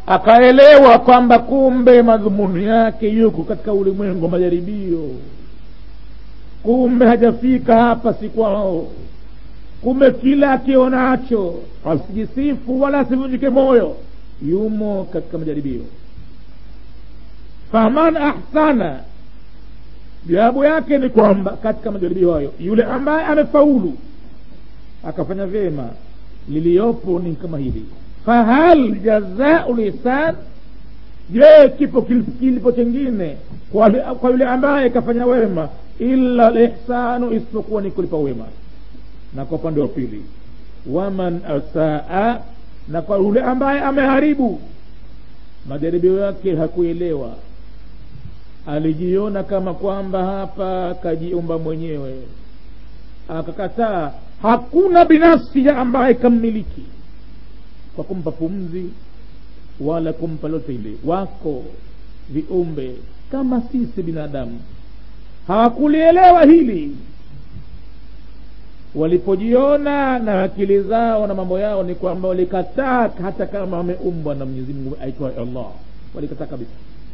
akaelewa kwamba kumbe madhumuni yake yuko katika ulimwengu wa majaribio kumbe hajafika hapa si kwao kumbe kila akionacho asijisifu wala asivunjike moyo yumo katika majaribio faman ahsana jawabu yake ni kwamba katika majaribio hayo yule ambaye amefaulu akafanya vyema liliyopo ni kama hili fahal jazau lisan je kipo kilipo chengine kwa, kwa yule ambaye kafanya wema illa lihsanu isipokuwa ni kulipa wema na kwa upande wa pili waman asaa na kwa yule ambaye ameharibu majaribio yake hakuelewa alijiona kama kwamba hapa kajiumba mwenyewe akakataa hakuna binafsi ya ambaye kammiliki kwa kumpa pumzi wala kumpa lote ile wako viumbe kama sisi binadamu hawakulielewa hili walipojiona na akili zao na mambo yao ni kwamba walikataa hata kama wameumbwa na mwenyezi mungu aitwaye allah walikataa kabisa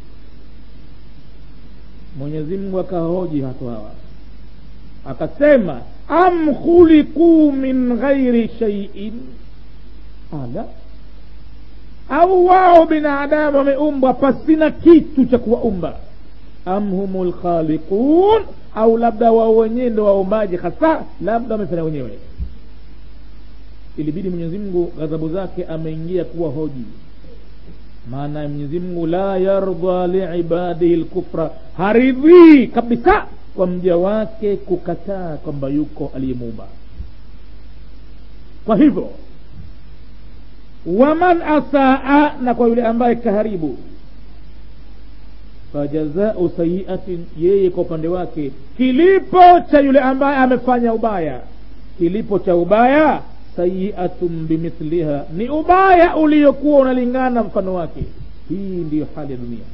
mwenyezi mungu akahoji watu hawa akasema am khuliquu min ghairi shaiin ala au wao binadamu wameumbwa pasina kitu cha kuwaumba am humu lkhaliqun au labda wao wenyewe ndo waumbaji hasa labda wamefanya wenyewe ilibidi mwenyezi mungu ghadhabu zake ameingia kuwa hoji maana mwenyezi mungu la yardha liibadihi lkufra haridhii kabisa kwa mja wake kukataa kwamba yuko aliyemuumba kwa hivyo waman asaa na kwa yule ambaye kaharibu fajazau sayiatin yeye kwa upande wake kilipo cha yule ambaye amefanya ubaya kilipo cha ubaya sayiatun bimithliha ni ubaya uliokuwa unalingana mfano wake hii ndiyo hali ya dunia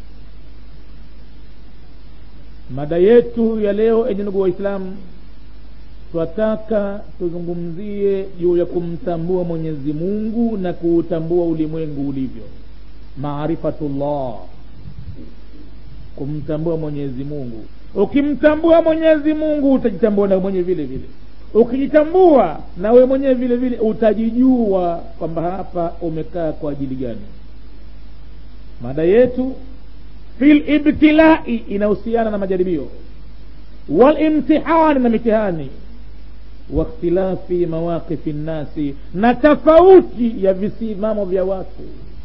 mada yetu ya leo enye ndugu waislamu twataka tuzungumzie juu ya kumtambua mwenyezi mungu na kuutambua ulimwengu ulivyo maarifatullah kumtambua mwenyezi mungu ukimtambua mwenyezi mungu utajitambua na mwenye vile vile ukijitambua na wewe mwenyewe vile vile utajijua kwamba hapa umekaa kwa ajili gani mada yetu fil ibtilai inahusiana na majaribio walimtihani na mitihani wakhtilafi mawaqifi nnasi na tofauti ya visimamo vya watu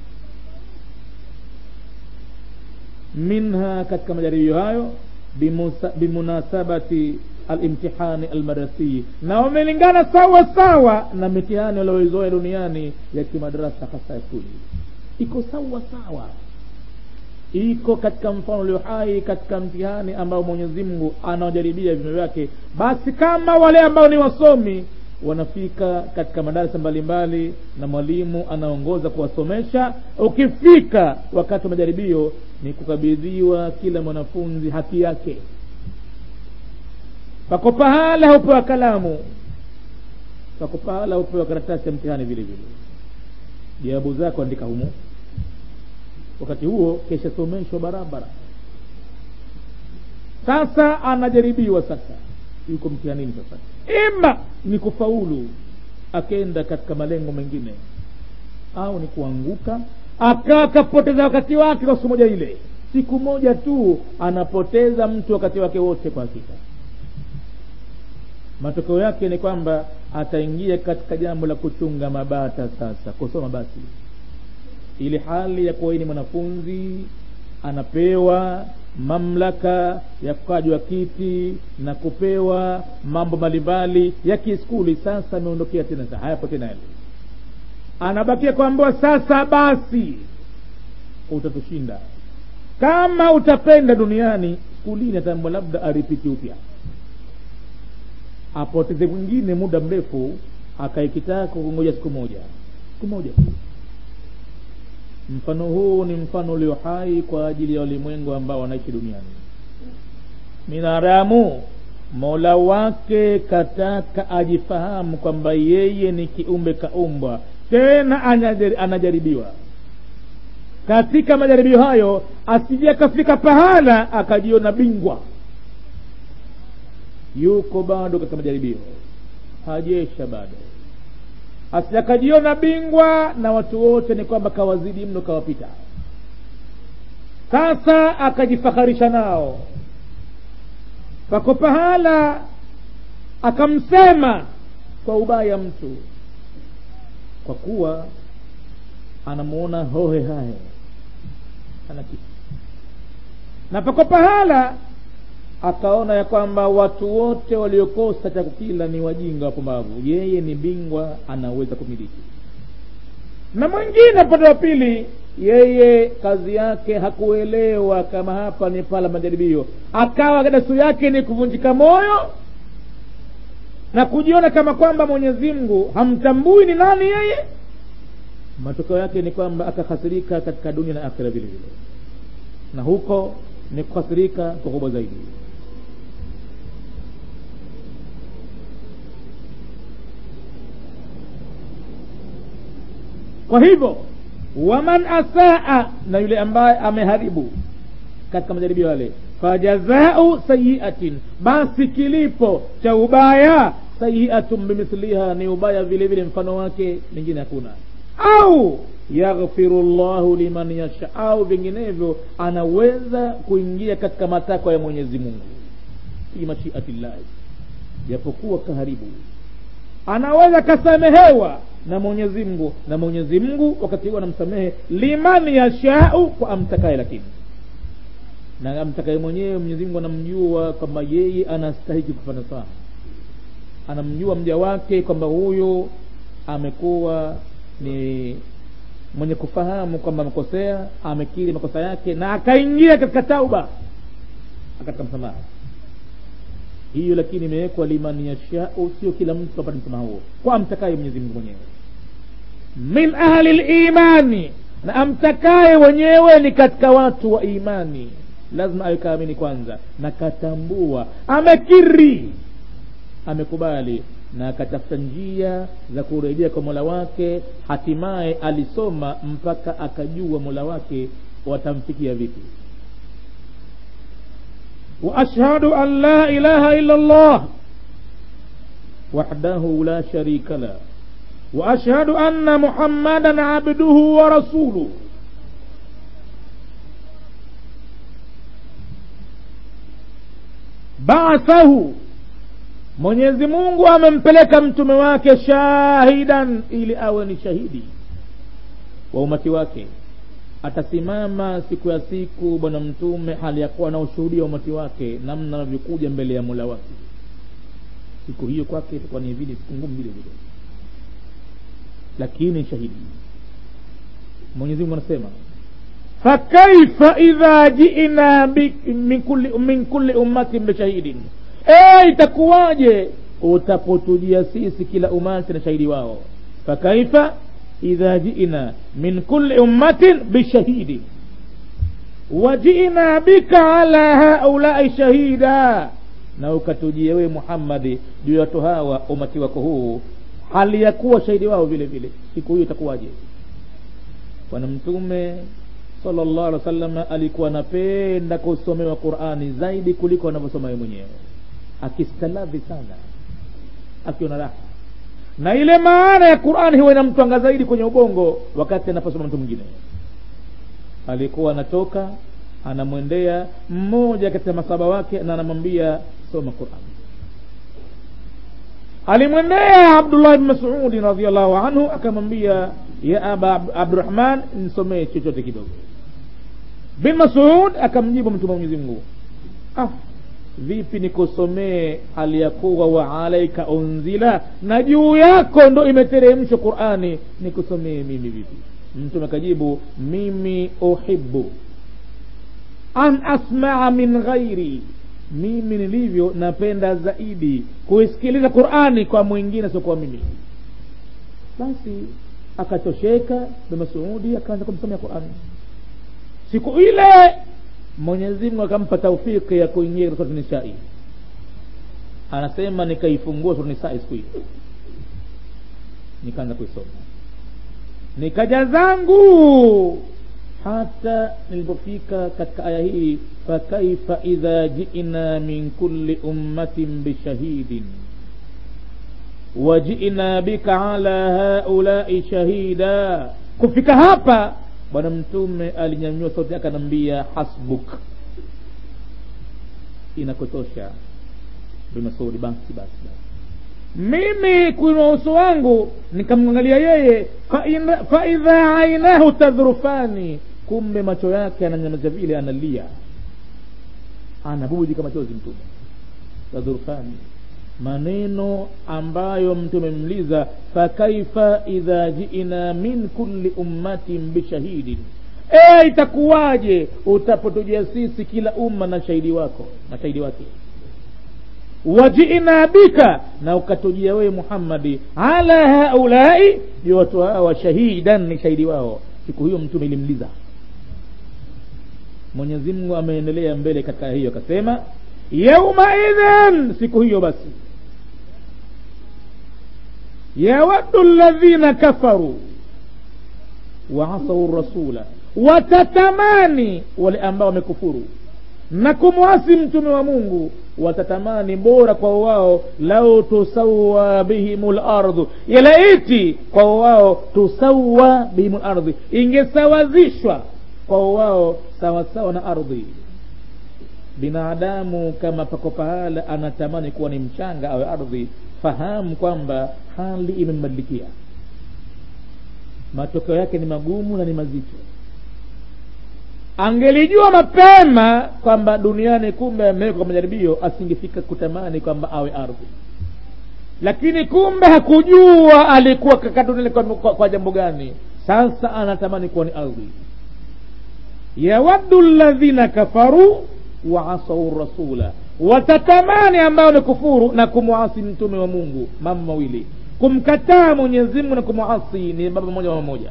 minha katika majaribio hayo bimunasabati alimtihani almadrasii na wamelingana sawa sawa na mitihani walioizoea duniani ya kimadarasa hasa ya shule iko sawa sawa iko katika mfano ulio hai katika mtihani ambao mwenyezi mungu anawajaribia viumbe vyake basi kama wale ambao ni wasomi wanafika katika madarasa mbalimbali na mwalimu anaongoza kuwasomesha ukifika wakati wa majaribio ni kukabidhiwa kila mwanafunzi haki yake pako pahala hupewa kalamu pako pahala hupewa karatasi ya mtihani vile vile jawabu zako andika humu wakati huo keshasomeshwa barabara sasa anajaribiwa sasa yuko mtihanini sasa ima ni kufaulu akenda katika malengo mengine au ni kuanguka akawa akapoteza wakati wake kwa siku moja ile siku moja tu anapoteza mtu wakati wake wote kwa hakika matokeo yake ni kwamba ataingia katika jambo la kuchunga mabata sasa kusoma basi ili hali ya kuwa ni mwanafunzi anapewa mamlaka ya kukaa juu ya kiti na kupewa mambo mbalimbali ya kiskuli sasa ameondokea tena sa hayapo tena yale anabakia kuambiwa sasa basi utatushinda kama utapenda duniani skulini ataambwa labda aripiti upya apoteze mwingine muda mrefu akaikitaka kungoja siku moja siku moja tu mfano huu ni mfano ulio hai kwa ajili ya walimwengu ambao wanaishi duniani binadamu mola wake kataka ajifahamu kwamba yeye ni kiumbe kaumbwa tena anajaribiwa katika majaribio hayo asije akafika pahala akajiona bingwa yuko bado katika majaribio hajesha bado asije akajiona bingwa na watu wote ni kwamba kawazidi mno kawapita sasa akajifaharisha nao pako pahala akamsema kwa ubaya mtu kwa kuwa anamuona hohe hahe ana kitu na pako pahala akaona ya kwamba watu wote waliokosa cha kukila ni wajinga wapumbavu yeye ni bingwa anaweza kumiliki na mwingine upande wa pili yeye kazi yake hakuelewa kama hapa ni pala majaribio akawa dasu yake ni kuvunjika moyo na kujiona kama kwamba mwenyezi mungu hamtambui ni nani yeye matokeo yake ni kwamba akahasirika katika dunia na akhira vile vile na huko ni kuhasirika kwa kubwa zaidi kwa hivyo waman asaa na yule ambaye ameharibu katika majaribio yale fajazau sayiatin basi kilipo cha ubaya sayiatun bimithliha ni ubaya vile vile mfano wake mingine hakuna au yaghfiru llahu liman yasha au vinginevyo anaweza kuingia katika matakwa ya mwenyezi mungu fi mashiatillahi japokuwa kaharibu anaweza kasamehewa na mwenyezi mungu na mwenyezi mungu wakati huo anamsamehe liman yashau kwa amtakaye lakini na amtakaye mwenyewe mwenyezi mungu anamjua kwamba yeye anastahiki kufanya sawa anamjua mja wake kwamba huyu amekuwa ni mwenye kufahamu kwamba amekosea amekiri makosa yake na akaingia katika tauba katika msamaha hiyo lakini imewekwa liman yashau sio kila mtu apate msamaha huo kwa amtakaye mwenyezi mungu mwenyewe min ahli limani na amtakaye wenyewe ni katika watu wa imani lazima awe kaamini kwanza na katambua amekiri amekubali na akatafuta njia za kurejea kwa mola wake hatimaye alisoma mpaka akajua mola wake watamfikia vipi واشهد ان لا اله الا الله وحده لا شريك له واشهد ان محمدا عبده ورسوله baathahu mwenyezi mungu amempeleka mtume wake shahidan ili awe ni shahidi wa umati wake atasimama siku ya siku bwana mtume hali ya kuwa na ushuhudia wa umati wake namna anavyokuja mbele ya mola wake siku hiyo kwake itakuwa ni vile siku ngumu vile vile lakini shahidi mwenyezi mungu anasema fakaifa idha jina min kulli, min kulli ummatin bishahidin e itakuwaje utapotujia sisi kila umati na shahidi wao fakaifa idha jina min kulli ummatin bishahidin wajina bika ala haulai shahida na ukatujia wewe muhammadi juu ya watu hawa umati wako huu hali ya kuwa shahidi wao vile vile siku hiyo itakuwaje bwana mtume sallallahu alaihi wasallam alikuwa anapenda kusomewa qurani zaidi kuliko anavyosoma yeye mwenyewe akistaladhi sana akiona raha na ile maana ya qurani huwa inamtwanga zaidi kwenye ubongo wakati anaposoma mtu mwingine alikuwa anatoka anamwendea mmoja katika masaba wake na anamwambia soma qurani alimwendea abdullah bni masudi radiallahu anhu akamwambia ya aba abdurahman nisomee chochote kidogo bin masud akamjibu mtume mwenyezi mungu ah vipi nikusomee hali ya kuwa wa alaika unzila na juu yako ndo imeteremshwa qurani nikusomee mimi vipi mtume akajibu mimi uhibu an asmaa min ghairi mimi nilivyo napenda zaidi kuisikiliza qurani kwa mwingine siokuwa mimi basi akatosheka bimasuudi akaanza kumsomea qurani siku ile mwenyezi mungu akampa taufiki ya kuingia katika surati nisai anasema nikaifungua surati nisai siku hiyo nikaanza kuisoma nikaja zangu hata nilipofika katika aya hii fakaifa idha jina min kulli ummatin bishahidin wajina bika ala haulai shahida kufika hapa bwana mtume alinyanyua sauti yake anaambia hasbuk inakotosha bimasudi basi basi basi mimi kuinua uso wangu nikamwangalia yeye faidha ainahu tadhrufani kumbe macho yake ananyamaza vile analia anabubujika machozi mtume tadhrufani maneno ambayo mtume mliza fakaifa idha jina min kulli ummatin bishahidin e itakuwaje utapotujia sisi kila umma na shahidi wako na shahidi wake wajina bika na ukatujia wewe muhammadi ala haulai juu watu hawa shahidan ni shahidi wao siku hiyo mtume ilimliza mwenyezi mungu ameendelea mbele katika hiyo akasema yaumaidhin siku hiyo basi yawaddu ladhina kafaru waasau rasula watatamani wale ambao wamekufuru na kumwasi mtume wa mungu watatamani bora kwa wao lau tusawa bihim lardhu yalaiti kwa wao tusawa bihim lardhi ingesawazishwa kwa wao sawasawa na ardhi binadamu kama pako pahala anatamani kuwa ni mchanga awe ardhi fahamu kwamba hali imembadilikia matokeo yake ni magumu na ni mazito angelijua mapema kwamba duniani kumbe amewekwa kwa majaribio asingefika kutamani kwamba awe ardhi lakini kumbe hakujua alikuwa kaka duniani kwa, kwa, kwa jambo gani sasa anatamani kuwa ni ardhi yawaddu ladhina kafaru waasau rasula watatamani ambao ni kufuru na kumwasi mtume wa mungu mambo mawili kumkataa mwenyezi mungu na kumwasi ni baba moja mama moja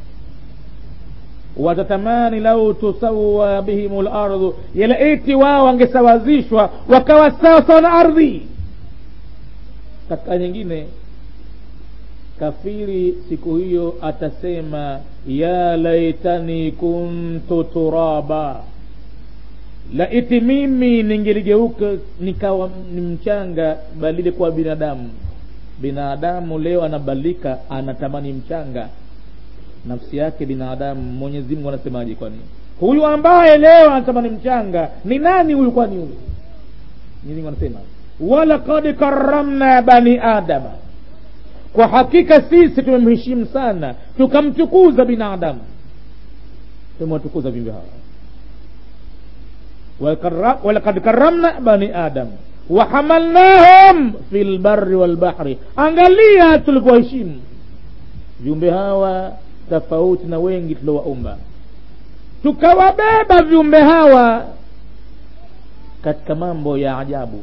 watatamani lau tusawa bihim lardhu yalaiti wao wangesawazishwa wakawa sawa sawa na ardhi katika nyingine kafiri siku hiyo atasema ya laitani kuntu turaba laiti mimi ningeligeuka nikawa ni mchanga badile kuwa binadamu binadamu leo anabadilika anatamani mchanga nafsi yake binadamu mwenyezi mungu anasemaje kwani huyu ambaye leo anatamani mchanga ni nani huyu kwani huyu mwenyezi mungu anasema walakad karamna bani adama kwa hakika sisi tumemheshimu sana tukamtukuza binadamu tumewatukuza viumbe hawa walakad karamna bani adam wahamalnahum fi lbari walbahri angalia tulivyoheshimu viumbe hawa tofauti na wengi tuliowaumba tukawabeba viumbe hawa katika mambo ya ajabu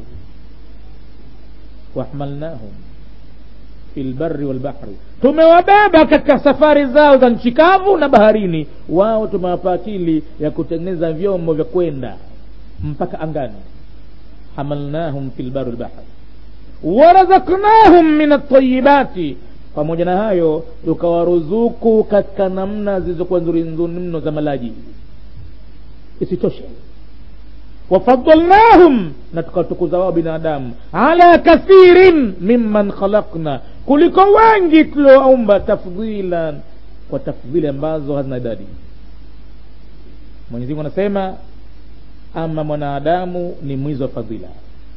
wahmalnahum fi lbari walbahri tumewabeba katika safari zao za nchi kavu na baharini wao tumewapa akili ya kutengeneza vyombo vya kwenda mpaka angani hamalnahum fi lbari walbahri warazaknahum min altayibati pamoja na hayo tukawaruzuku katika namna zilizokuwa nzuri nzuri mno za malaji isitoshe wafadalnahum na tukawatukuza wao binadamu ala kathirin mimman khalakna kuliko wengi tuliowaumba tafdhilan kwa tafdhili ambazo hazina idadi mwenyezimungu anasema ama mwanadamu ni mwizi wa fadhila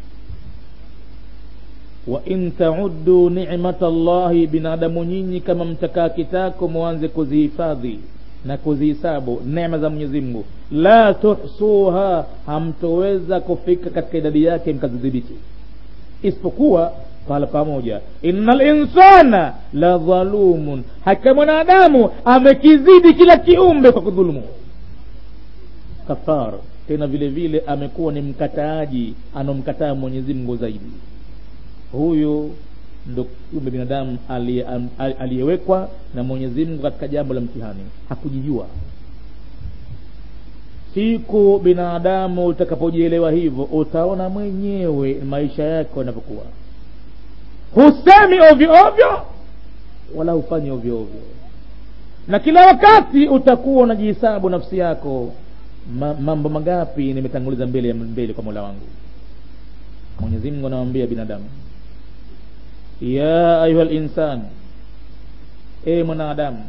wa in tauddu nimata llahi binadamu nyinyi kama mtakaa kitako mwanze kuzihifadhi na kuzihisabu neema za mwenyezi mungu la tuhsuha hamtoweza kufika katika idadi yake mkazidhibiti isipokuwa pahala pamoja inna linsana la dhalumun hakika mwanadamu amekizidi kila kiumbe kwa kudhulumu kafar tena vile vile amekuwa ni mkataaji anomkataa mwenyezi mungu zaidi huyu ndo kiumbe binadamu aliyewekwa na mwenyezi mungu katika jambo la mtihani hakujijua siku binadamu utakapojielewa hivyo utaona mwenyewe maisha yako yanavyokuwa husemi ovyo ovyo wala hufanyi ovyo ovyo na kila wakati utakuwa unajihisabu nafsi yako Ma, mambo mangapi nimetanguliza mbele mbele kwa mola wangu mwenyezi mungu anawambia binadamu ya ayuha linsan e mwanadamu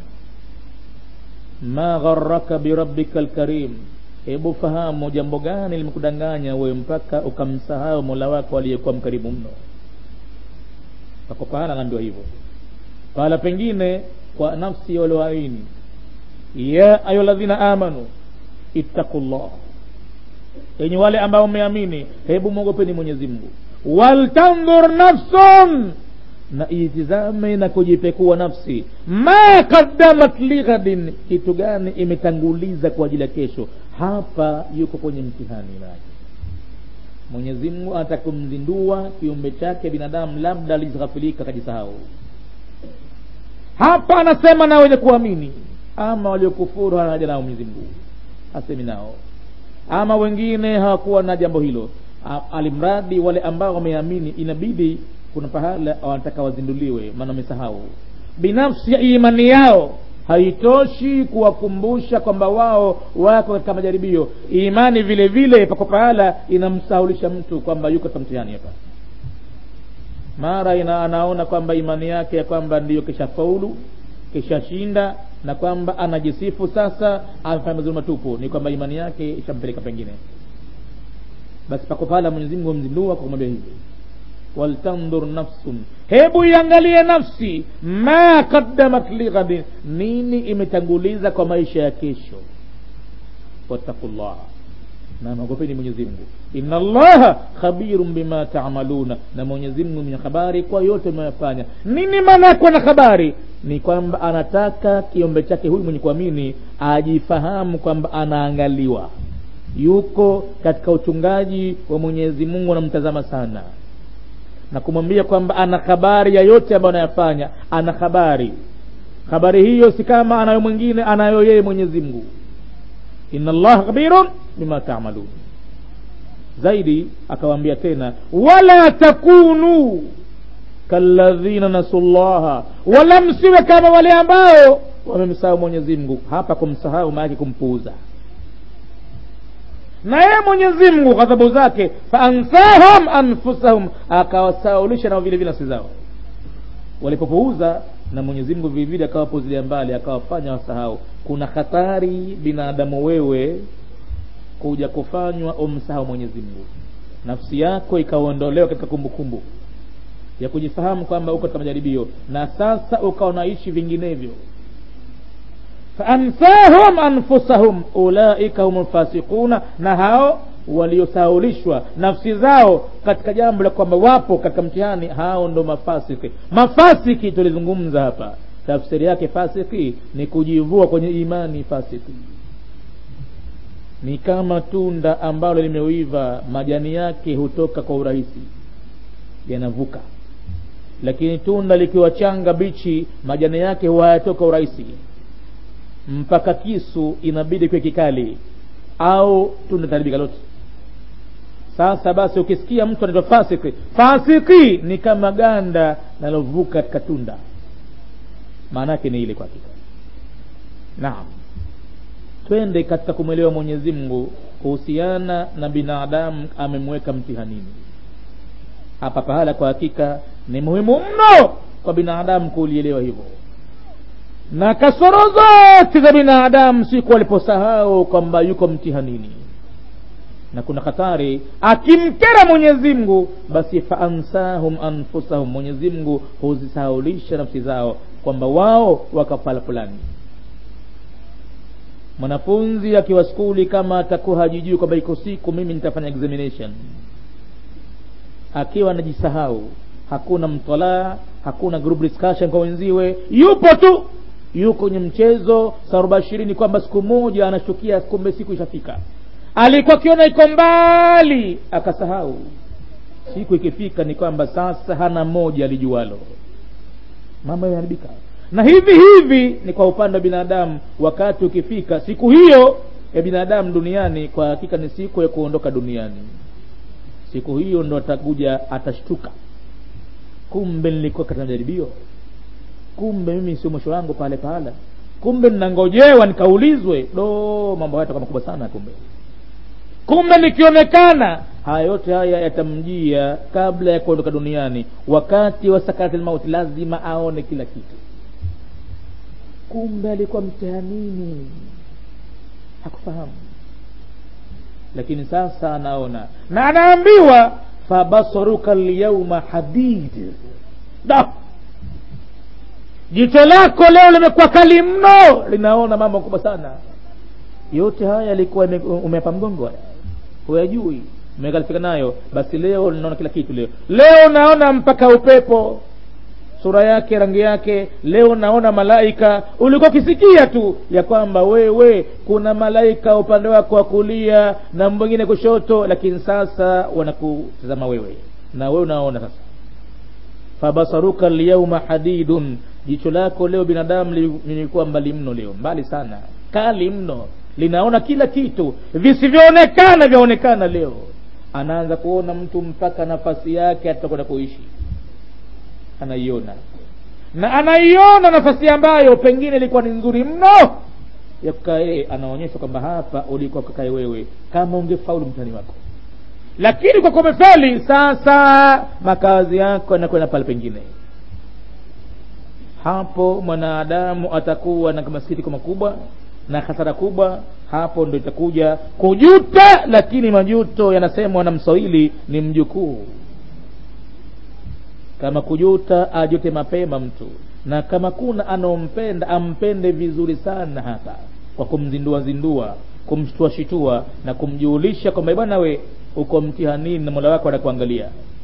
ma gharaka birabbika lkarim hebu fahamu jambo gani limekudanganya wewe mpaka ukamsahau mola wako aliyekuwa mkarimu mno pako pahala anaambiwa hivyo pahala pengine kwa nafsi ya walioamini ya ayuha ladhina amanu ittaqullah enye wale ambao mmeamini hebu mwogopeni mwenyezi mungu waltandhur nafsun na itizame na kujipekua nafsi ma qaddamat lighadin kitu gani imetanguliza kwa ajili ya kesho hapa yuko kwenye mtihani naye mwenyezi mungu anataka kumzindua kiumbe chake binadamu labda alighafilika akajisahau hapa anasema na wenye kuamini ama waliokufuru hana haja nao mwenyezi mungu hasemi nao ama wengine hawakuwa na jambo hilo alimradi wale ambao wameamini inabidi kuna pahala wanataka wazinduliwe maana wamesahau binafsi ya imani yao haitoshi kuwakumbusha kwamba wao wako katika majaribio imani vile vile pako pahala inamsahulisha mtu kwamba yuko katika mtihani hapa mara ina anaona kwamba imani yake ya kwamba ndiyo kishafaulu kishashinda na kwamba anajisifu sasa amefanya mazuri matupu ni kwamba imani yake ishampeleka pengine basi pako pahala mwenyezi mungu amzindua kwa kumwambia hivi waltandhur nafsun hebu iangalie nafsi ma qaddamat lighadin nini imetanguliza kwa maisha ya kesho wattaqullah na mwogopeni mwenyezi mungu inna allaha khabirun bima tamaluna na mwenyezi mungu mwenye habari kwa yote mnayofanya nini maana ya kuwa na habari ni kwamba anataka kiombe chake huyu mwenye kuamini ajifahamu kwamba anaangaliwa yuko katika uchungaji wa mwenyezi mungu anamtazama sana na kumwambia kwamba ana habari ya yote ambayo anayafanya ana habari habari hiyo si kama anayo mwingine anayo yeye mwenyezi mungu inna allaha khabirun bima tamalun zaidi akawaambia tena wala takunu kalladhina nasu llaha wala msiwe kama wale ambao wamemsahau mwenyezi mungu hapa kumsahau maake kumpuuza na yeye mwenyezi mungu ghadhabu zake faansahum anfusahum akawasaulisha nao vile vile nafsi zao walipopuuza na mwenyezi mungu vilevile akawapuzilia mbali akawafanya wasahau kuna hatari binadamu wewe kuja kufanywa umsahau mwenyezi mungu nafsi yako ikaondolewa katika kumbukumbu kumbu ya kujifahamu kwamba uko katika majaribio na sasa ukawa unaishi vinginevyo faansahum anfusahum ulaika hum lfasiquna na hao waliosaulishwa nafsi zao katika jambo la kwamba wapo katika mtihani hao ndo mafasiki mafasiki tulizungumza hapa tafsiri yake fasiki ni kujivua kwenye imani fasiki ni kama tunda ambalo limeiva majani yake hutoka kwa urahisi yanavuka lakini tunda likiwa changa bichi majani yake huwa hayatoka urahisi mpaka kisu inabidi kiwe kikali au tunda taribika lote sasa basi ukisikia mtu anaitwa fasiki fasiki ni kama ganda nalovuka katika tunda maana yake ni ile kwa hakika naam twende katika kumwelewa mwenyezi mungu kuhusiana na binadamu amemweka mtihanini hapa pahala kwa hakika ni muhimu mno kwa binadamu kulielewa hivyo na kasoro zote za binadamu siku aliposahau kwamba yuko mtihanini na kuna hatari akimkera mwenyezi mungu basi faansahum anfusahum mwenyezi mungu huzisahaulisha nafsi zao kwamba wao wakapala fulani mwanafunzi akiwa skuli kama atakuwa hajijui kwamba iko siku mimi nitafanya examination akiwa anajisahau hakuna mtolaa hakuna group discussion kwa wenziwe yupo tu yuko kwenye mchezo saruba ishirini kwamba siku moja anashukia kumbe siku ishafika alikuwa akiona iko mbali akasahau siku ikifika ni kwamba sasa hana moja alijualo mambo yameharibika na hivi hivi ni kwa upande wa binadamu wakati ukifika siku hiyo ya binadamu duniani kwa hakika ni siku ya kuondoka duniani siku hiyo ndo atakuja atashtuka kumbe nilikuwa katika majaribio kumbe mimi sio mwisho wangu pale pale kumbe ninangojewa nikaulizwe do mambo haya yatakuwa makubwa sana kumbe kumbe nikionekana haya yote haya yatamjia kabla ya kuondoka duniani wakati wa sakati lmauti lazima aone kila kitu kumbe alikuwa mtihanini hakufahamu lakini sasa anaona na anaambiwa fabasaruka lyauma hadid da jicho lako leo limekuwa kali mno linaona mambo makubwa sana yote haya yalikuwa umeapa mgongo haya huyajui umekalifika nayo basi leo linaona kila kitu leo leo naona mpaka upepo sura yake rangi yake leo naona malaika ulikuwa ukisikia tu ya kwamba wewe kuna malaika upande wako wa kulia na mwingine kushoto lakini sasa wanakutazama wewe na wewe unaona sasa fabasaruka lyauma hadidun jicho lako leo binadamu lilikuwa mbali mno leo mbali sana kali mno linaona kila kitu visivyoonekana vyaonekana leo anaanza kuona mtu mpaka nafasi yake atakwenda kuishi anaiona na anaiona nafasi ambayo pengine ilikuwa ni nzuri mno ya kukaa yeye anaonyesha kwamba hapa ulikuwa kakae wewe kama ungefaulu mtani wako lakini kwa kumefeli sasa makazi yako yanakwenda pale pengine hapo mwanadamu atakuwa na masikitiko makubwa na hasara kubwa hapo ndo itakuja kujuta lakini majuto yanasemwa na mswahili ni mjukuu kama kujuta ajute mapema mtu na kama kuna anaompenda ampende vizuri sana hapa kwa kumzindua zindua kumshtua shitua na kumjulisha kwamba bwana we uko mtihanini na mola wako anakuangalia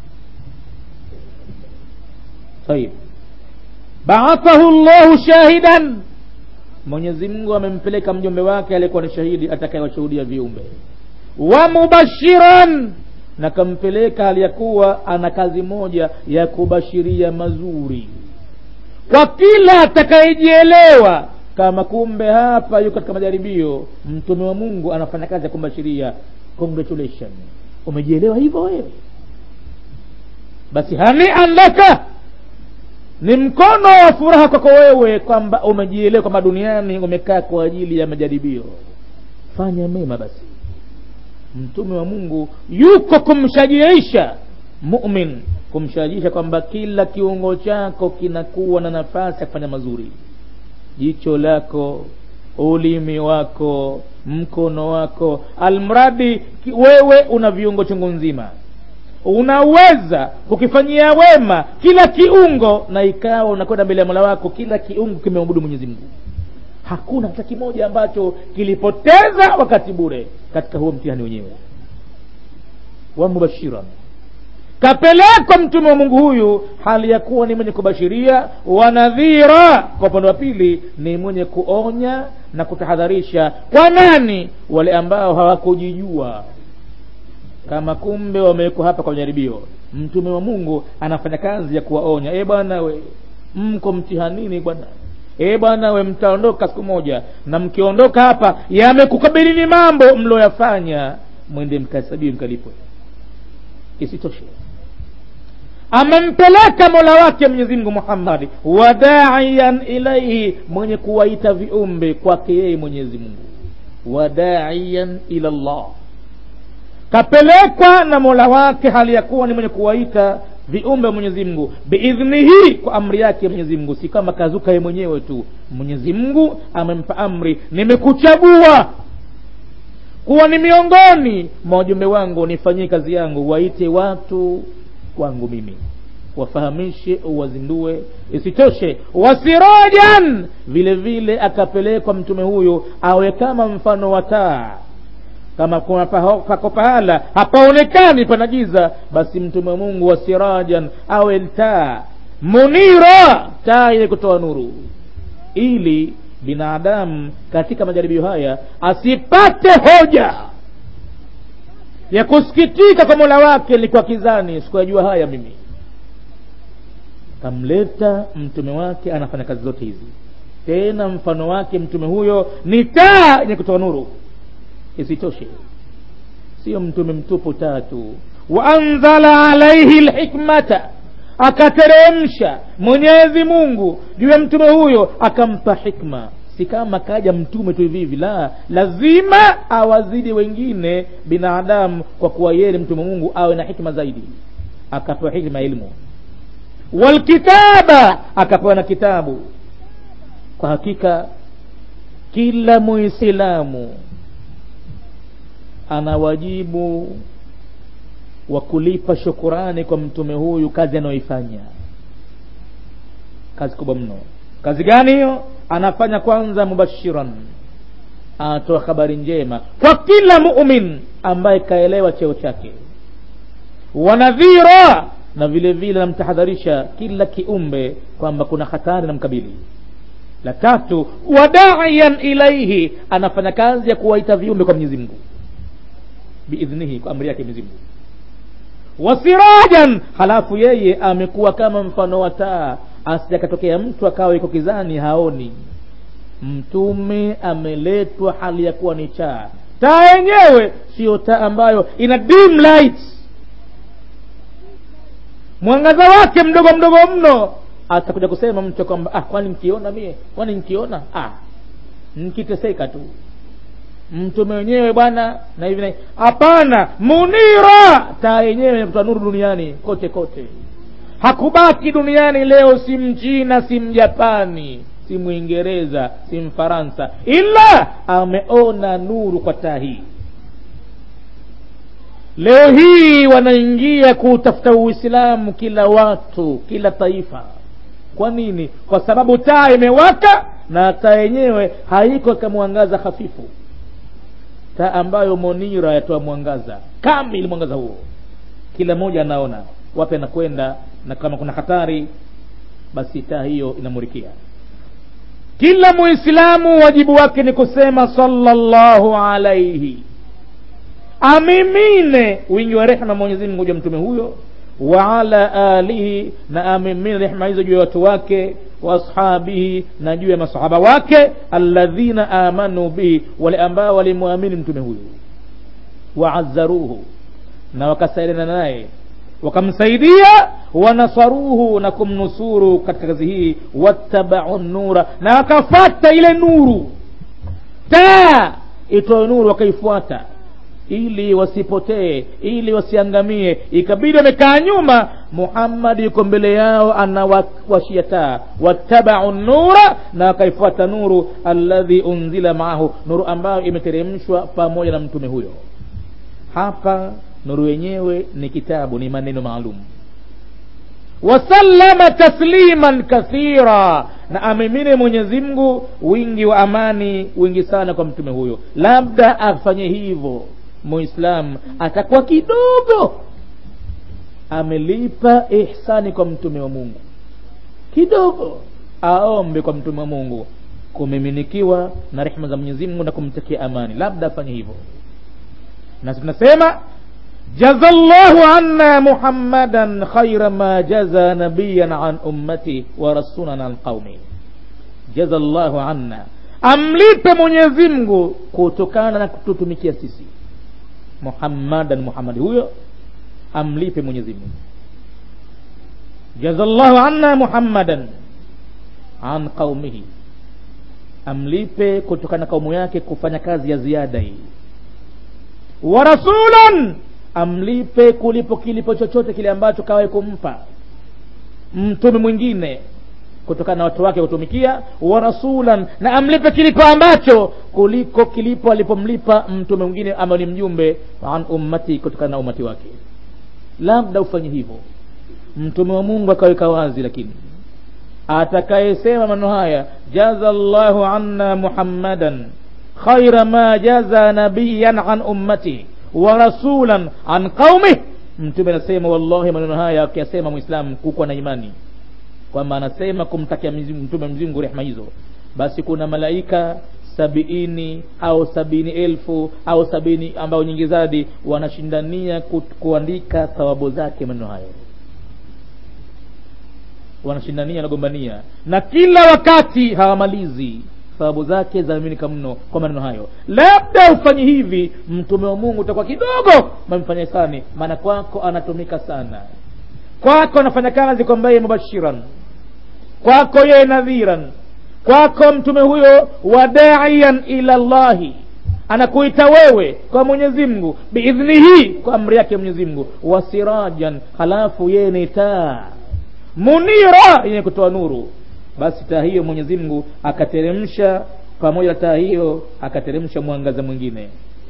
طيب baathahu llahu shahidan mwenyezi mungu amempeleka mjumbe wake aliyekuwa ni shahidi atakayewashuhudia viumbe wa mubashiran na kampeleka hali ya kuwa ana kazi moja ya kubashiria mazuri kwa kila atakayejielewa kama kumbe hapa yuko katika majaribio mtume wa mungu anafanya kazi ya kumbashiria congratulation umejielewa hivyo wewe basi hanian laka ni mkono wa furaha kwako wewe kwamba umejielewa kwamba duniani umekaa kwa ajili ya majaribio fanya mema basi mtume wa mungu yuko kumshajiisha mumin kumshajiisha kwamba kila kiungo chako kinakuwa na nafasi ya kufanya mazuri jicho lako ulimi wako mkono wako almradi wewe una viungo chungu nzima unaweza kukifanyia wema kila kiungo na ikawa unakwenda mbele ya mola wako kila kiungo kimeabudu mwenyezi mungu hakuna hata kimoja ambacho kilipoteza wakati bure katika huo mtihani wenyewe wa mubashiran kapelekwa mtume wa mungu huyu hali ya kuwa ni mwenye kubashiria wanadhira kwa upande wa pili ni mwenye kuonya na kutahadharisha kwa nani wale ambao hawakujijua kama kumbe wamewekwa hapa kwa jaribio mtume wa mungu anafanya kazi ya kuwaonya e bwana we mko mtihanini bwana e bwana we mtaondoka siku moja na mkiondoka hapa yamekukabilini mambo mlioyafanya mwende mkahesabiwe mkalipwe isitoshe amempeleka mola wake mwenyezi mungu muhammadi wadaian ilaihi mwenye kuwaita viumbe kwake yeye mwenyezi mungu wadaian ila llah kapelekwa na mola wake hali ya kuwa ni mwenye kuwaita viumbe mwenyezi mungu biidhnihi kwa amri yake mwenyezi mungu si kama kazuka ye mwenyewe tu mwenyezi mungu amempa amri nimekuchagua kuwa ni miongoni mwa wajumbe wangu nifanyie kazi yangu waite watu kwangu mimi wafahamishe uwazindue isitoshe wasirajan vile vile akapelekwa mtume huyo awe kama mfano wa taa kama kuna pako pahala hapaonekani pana giza basi mtume wa mungu wa sirajan awe taa munira taa yenye kutoa nuru ili binadamu katika majaribio haya asipate hoja ya kusikitika kwa mola wake nilikuwa kizani sikuyajua haya mimi kamleta mtume wake anafanya kazi zote hizi tena mfano wake mtume huyo ni taa yenye kutoa nuru isitoshe sio mtume mtupu tatu waanzala alaihi lhikmata akateremsha mwenyezi mungu juu ya mtume huyo akampa hikma si kama kaja mtume tu hivi hivi la lazima awazidi wengine binadamu kwa kuwa yeye ni mtume mungu awe na hikma zaidi akapewa hikma ya ilmu walkitaba akapewa na kitabu kwa hakika kila muislamu ana wajibu wa kulipa shukurani kwa mtume huyu kazi anayoifanya kazi kubwa mno kazi gani hiyo anafanya kwanza mubashiran anatoa habari njema kwa kila mumin ambaye kaelewa cheo chake wanadhira na vile vile namtahadharisha kila kiumbe kwamba kuna hatari na mkabili la tatu wadaian ilaihi anafanya kazi ya kuwaita viumbe kwa mwenyezi mungu biidhnihi kwa amri yake mwenyezi mungu wasirajan halafu yeye amekuwa kama mfano wa taa asijakatokea mtu akawa iko kizani haoni mtume ameletwa hali ya kuwa ni taa taa yenyewe siyo taa ambayo ina dim light mwangaza wake mdogo mdogo mno atakuja kusema mtu kwamba ah, kwani nkiona mie kwani nkiona ah, nkiteseka tu mtume wenyewe bwana na hivi na hivi hapana munira taa yenyewe kutoa nuru duniani kote kote hakubaki duniani leo si mchina si mjapani si mwingereza si mfaransa ila ameona nuru kwa taa hii leo hii wanaingia kuutafuta uislamu kila watu kila taifa kwa nini kwa sababu taa imewaka na taa yenyewe haiko kamwangaza hafifu taa ambayo monira yatoa mwangaza kamili mwangaza huo kila mmoja anaona wapi anakwenda na kama kuna hatari basi taa hiyo inamurikia kila muislamu wajibu wake ni kusema sallallahu alaihi amimine wingi wa rehma mwenyezi mungu juu ya mtume huyo wa ala alihi na amimine rehma hizo juu ya watu wake wa ashabihi na juu ya masahaba wake alladhina amanu bihi wale ambao walimwamini mtume huyu waazzaruhu na wakasaidiana naye wakamsaidia wanasaruhu na kumnusuru katika kazi hii wattabau nura na wakafata ile nuru taa itoe nuru wakaifuata ili wasipotee ili wasiangamie ikabidi wamekaa nyuma muhammadi yuko mbele yao anawashia taa wattabau nura na wakaifuata nuru alladhi unzila maahu nuru ambayo imeteremshwa pamoja na mtume huyo hapa nuru yenyewe ni kitabu ni maneno maalum wasallama tasliman kathira na amimine mwenyezi mungu wingi wa amani wingi sana kwa mtume huyo labda afanye hivyo muislam atakuwa kidogo amelipa ihsani kwa mtume wa mungu kidogo aombe kwa mtume wa mungu kumiminikiwa na rehma za mwenyezi mungu na kumtakia amani labda afanye hivyo na tunasema jaza llahu anna muhammadan khaira ma jaza nabiyan an ummati wa rasulan an qaumi jaza llahu anna amlipe mwenyezi mungu kutokana na kututumikia sisi muhammadan muhammadi huyo amlipe mwenyezi mungu jaza llahu anna muhammadan an qaumihi amlipe kutokana na kaumu yake kufanya kazi ya ziada hii wa rasulan amlipe kulipo kilipo chochote kile ambacho kawahi kumpa mtume mwingine kutokana na watu wake kutumikia wa rasulan na amlipe kilipo ambacho kuliko kilipo alipomlipa mtume mwingine ambaye ni mjumbe an ummati kutokana na umati wake labda ufanye hivyo mtume wa mungu akaweka wazi lakini atakayesema maneno haya jaza llahu anna muhammadan khaira ma jaza nabiyan an ummati wa rasulan an qaumih mtume anasema wallahi maneno haya akiyasema mwislamu kukuwa na imani kwamba anasema kumtakia mtume mzingu rehma hizo basi kuna malaika sabiini au sabini elfu au sabini ambao nyingi zadi wanashindania ku, kuandika thawabu zake maneno hayo wanashindania wanagombania na kila wakati hawamalizi thawabu zake zaaminika mno kwa maneno hayo labda ufanye hivi mtume wa mungu utakuwa kidogo mamfanya hisani maana kwako anatumika sana kwako anafanya kazi kwamba yeye mubashiran kwako yeye nadhiran kwako mtume huyo wadaian ila llahi anakuita wewe kwa mwenyezi mungu biidhnihi kwa amri yake mwenyezi mungu wasirajan halafu yeye ni taa munira yenye kutoa nuru basi taa hiyo mwenyezi mungu akateremsha pamoja na taa hiyo akateremsha mwangaza mwingine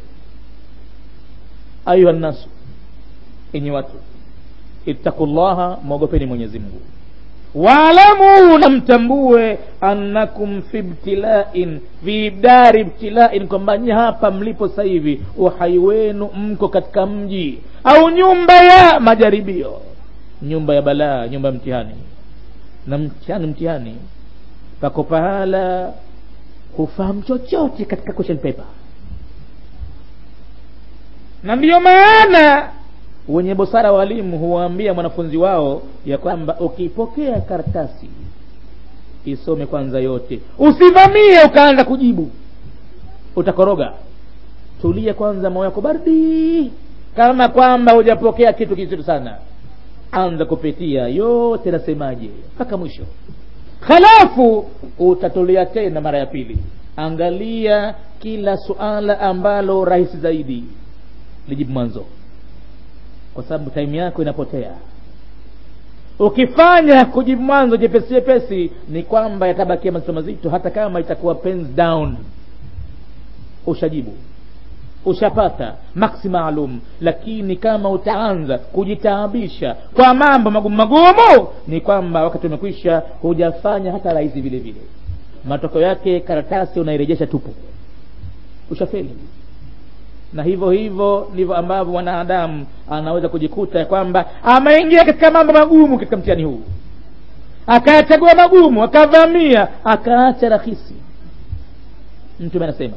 ayuha nnasu enyi watu ittaqullaha mwogopeni mwenyezi mungu waalamu na mtambue annakum fi ibtilain fi dari ibtilain kwamba nyi hapa mlipo sasa hivi uhai wenu mko katika mji au nyumba ya majaribio nyumba ya balaa nyumba ya mtihani na mtihani mtihani pako pahala hufahamu chochote katika question paper na ndiyo maana wenye busara walimu huwaambia mwanafunzi wao ya kwamba ukipokea karatasi isome kwanza yote usivamie ukaanza kujibu utakoroga tulia kwanza moyo wako baridi kama kwamba hujapokea kitu kizito sana anza kupitia yote nasemaje mpaka mwisho halafu utatulia tena mara ya pili angalia kila suala ambalo rahisi zaidi lijibu mwanzo kwa sababu taimu yako inapotea ukifanya kujibu mwanzo jepesi jepesi ni kwamba yatabakia mazito mazito hata kama itakuwa pens down ushajibu ushapata maksi maalum lakini kama utaanza kujitaabisha kwa mambo magumu magumu ni kwamba wakati umekwisha hujafanya hata rahisi vile vile matokeo yake karatasi unairejesha tupu ushafeli na hivyo hivyo ndivyo ambavyo mwanadamu anaweza kujikuta ya kwamba ameingia katika mambo magumu katika mtihani huu akayachagua magumu akavamia akaacha rahisi mtume anasema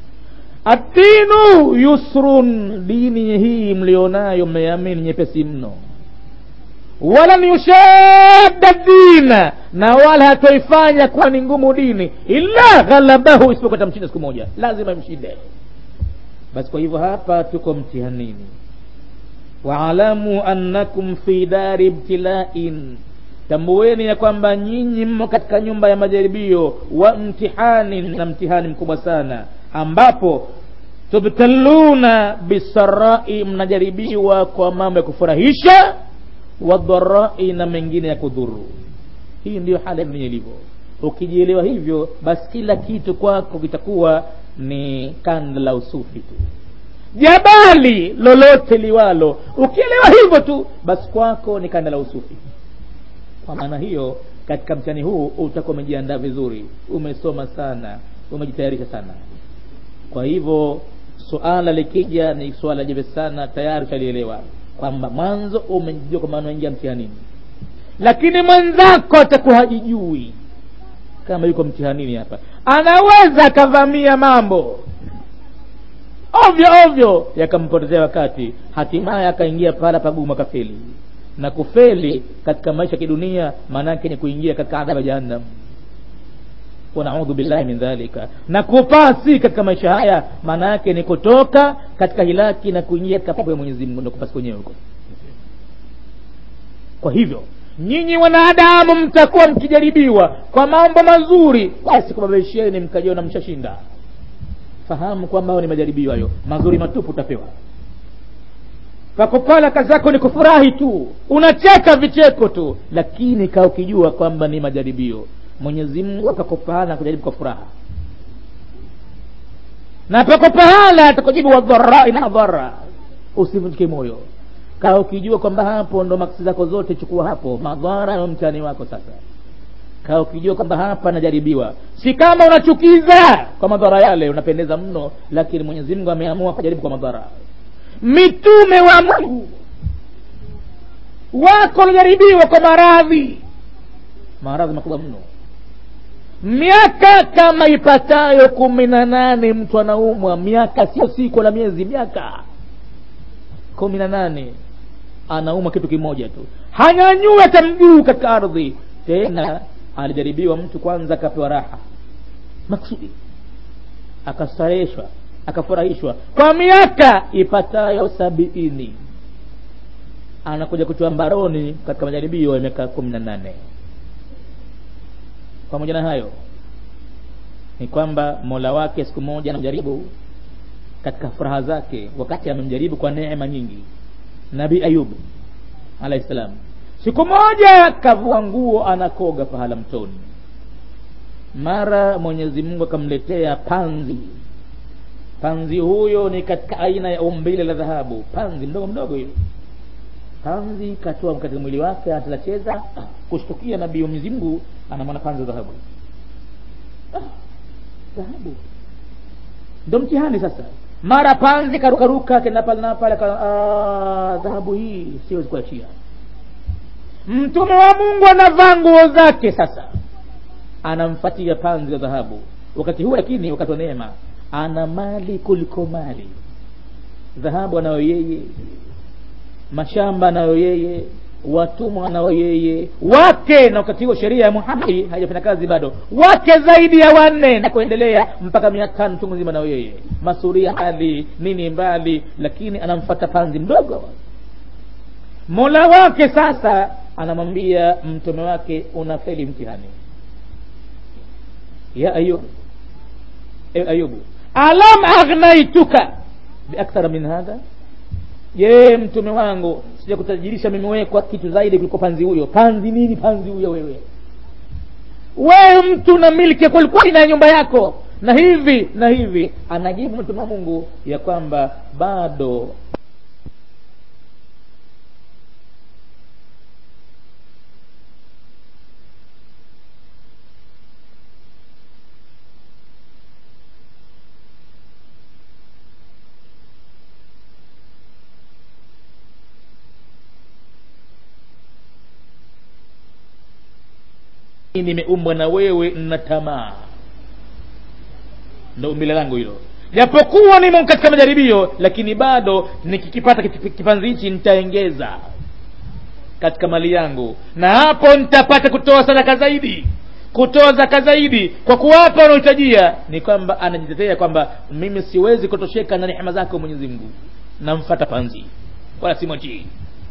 adinu yusrun dini hii mlionayo mmeamini nyepesi mno walan yushadda dina na wala hatoifanya kuwa ni ngumu dini illa ghalabahu isipokuwa tamshinda siku moja lazima imshinde basi kwa hivyo hapa tuko mtihanini waalamu annakum fi dari ibtilain tambueni ya kwamba nyinyi mmo katika nyumba ya majaribio wa mtihani na mtihani mkubwa sana ambapo tubtaluna bisarai mnajaribiwa kwa mambo ya kufurahisha wadharai na mengine ya kudhuru hii ndiyo hali ya dunia ilivyo ukijielewa hivyo basi kila kitu kwako kitakuwa ni kanda la usufi tu jabali lolote liwalo ukielewa hivyo tu basi kwako ni kanda la usufi kwa maana hiyo katika mtihani huu utakuwa umejiandaa vizuri umesoma sana umejitayarisha sana kwa hivyo suala likija ni suala jeve sana tayari utalielewa kwamba mwanzo umejijua kwamba unaingia mtihanini lakini mwenzako atakuwa hajijui kama yuko mtihanini hapa anaweza akavamia mambo ovyo ovyo yakampotezea wakati hatimaye akaingia pahala pagumu akafeli na kufeli katika maisha ya kidunia maanaake ni kuingia katika adhabu ya jahannam wanaudhu billahi min dhalika na kupasi katika maisha haya maana yake ni kutoka katika hilaki na kuingia katika pepo ya mwenyezi mungu ndo kupasi kwenyewe huko kwa hivyo nyinyi wanadamu mtakuwa mkijaribiwa kwa mambo mazuri basi kubabisheni mkajiona mshashinda fahamu kwamba ni majaribio hayo mazuri matupu utapewa pakopala kazi yako ni kufurahi tu unacheka vicheko tu lakini kaa ukijua kwamba ni majaribio mwenyezi mungu apako pahala kujaribu kwa furaha na pako pahala atakujibu wadharai na dhara usivunjike moyo kaa ukijua kwamba hapo ndo maksi zako zote chukua hapo madhara na mtani wako sasa kaa ukijua kwamba hapa najaribiwa si kama unachukiza kwa madhara yale unapendeza mno lakini mwenyezi mungu ameamua kujaribu kwa madhara mitume wa mungu wako wanajaribiwa kwa maradhi maradhi makubwa mno miaka kama ipatayo kumi na nane mtu anaumwa miaka sio siku na miezi miaka kumi na nane anaumwa kitu kimoja tu hanyanyue hata mguu katika ardhi tena alijaribiwa mtu kwanza akapewa raha maksudi akastareheshwa akafurahishwa kwa miaka ipatayo sabiini anakuja kutiwa mbaroni katika majaribio ya miaka kumi na nane pamoja na hayo ni kwamba mola wake siku moja anamjaribu katika furaha zake wakati amemjaribu kwa neema nyingi nabii ayubu alahi salam siku moja kavua nguo anakoga pahala mtoni mara mwenyezi mungu akamletea panzi panzi huyo ni katika aina ya umbile la dhahabu panzi mdogo mdogo hiyo panzi katoa katika mwili wake anachezacheza kushtukia nabii wa mwenyezi mungu anamwona panzi wa dhahabu ah, dhahabu ndo mtihani sasa mara panzi karukaruka kenda pale na pale dhahabu hii siwezi kuachia mtume wa mungu anavaa nguo zake sasa anamfatia panzi wa dhahabu wakati huu lakini wakati wa neema ana mali kuliko mali dhahabu anayo yeye mashamba anayo yeye watumwa anayo yeye wake na wakati huo sheria ya muhamadi haijafanya kazi bado wake zaidi ya wanne na kuendelea mpaka mia tano chungu nzima nayo yeye masuria hali nini mbali lakini anamfata panzi mdogo mola wake sasa anamwambia mtume wake unafeli mtihani ya ayub e ayubu alam aghnaituka biakthara min hadha je mtume wangu sija kutajirisha mimi wewe kwa kitu zaidi kuliko panzi huyo panzi nini panzi huyo wewe wewe mtu na milki kweli kweli na nyumba yako na hivi na hivi anajibu mtume wa mungu ya kwamba bado nimeumbwa na wewe na tamaa ndo umbile langu hilo japokuwa nimo katika majaribio lakini bado nikikipata kipanzi hichi nitaengeza katika mali yangu na hapo nitapata kutoa sadaka zaidi kutoa zaka zaidi kwa kuwapa wanaohitajia ni kwamba anajitetea kwamba mimi siwezi kutosheka na rehema zako mwenyezi mungu namfata panzi wala simwatii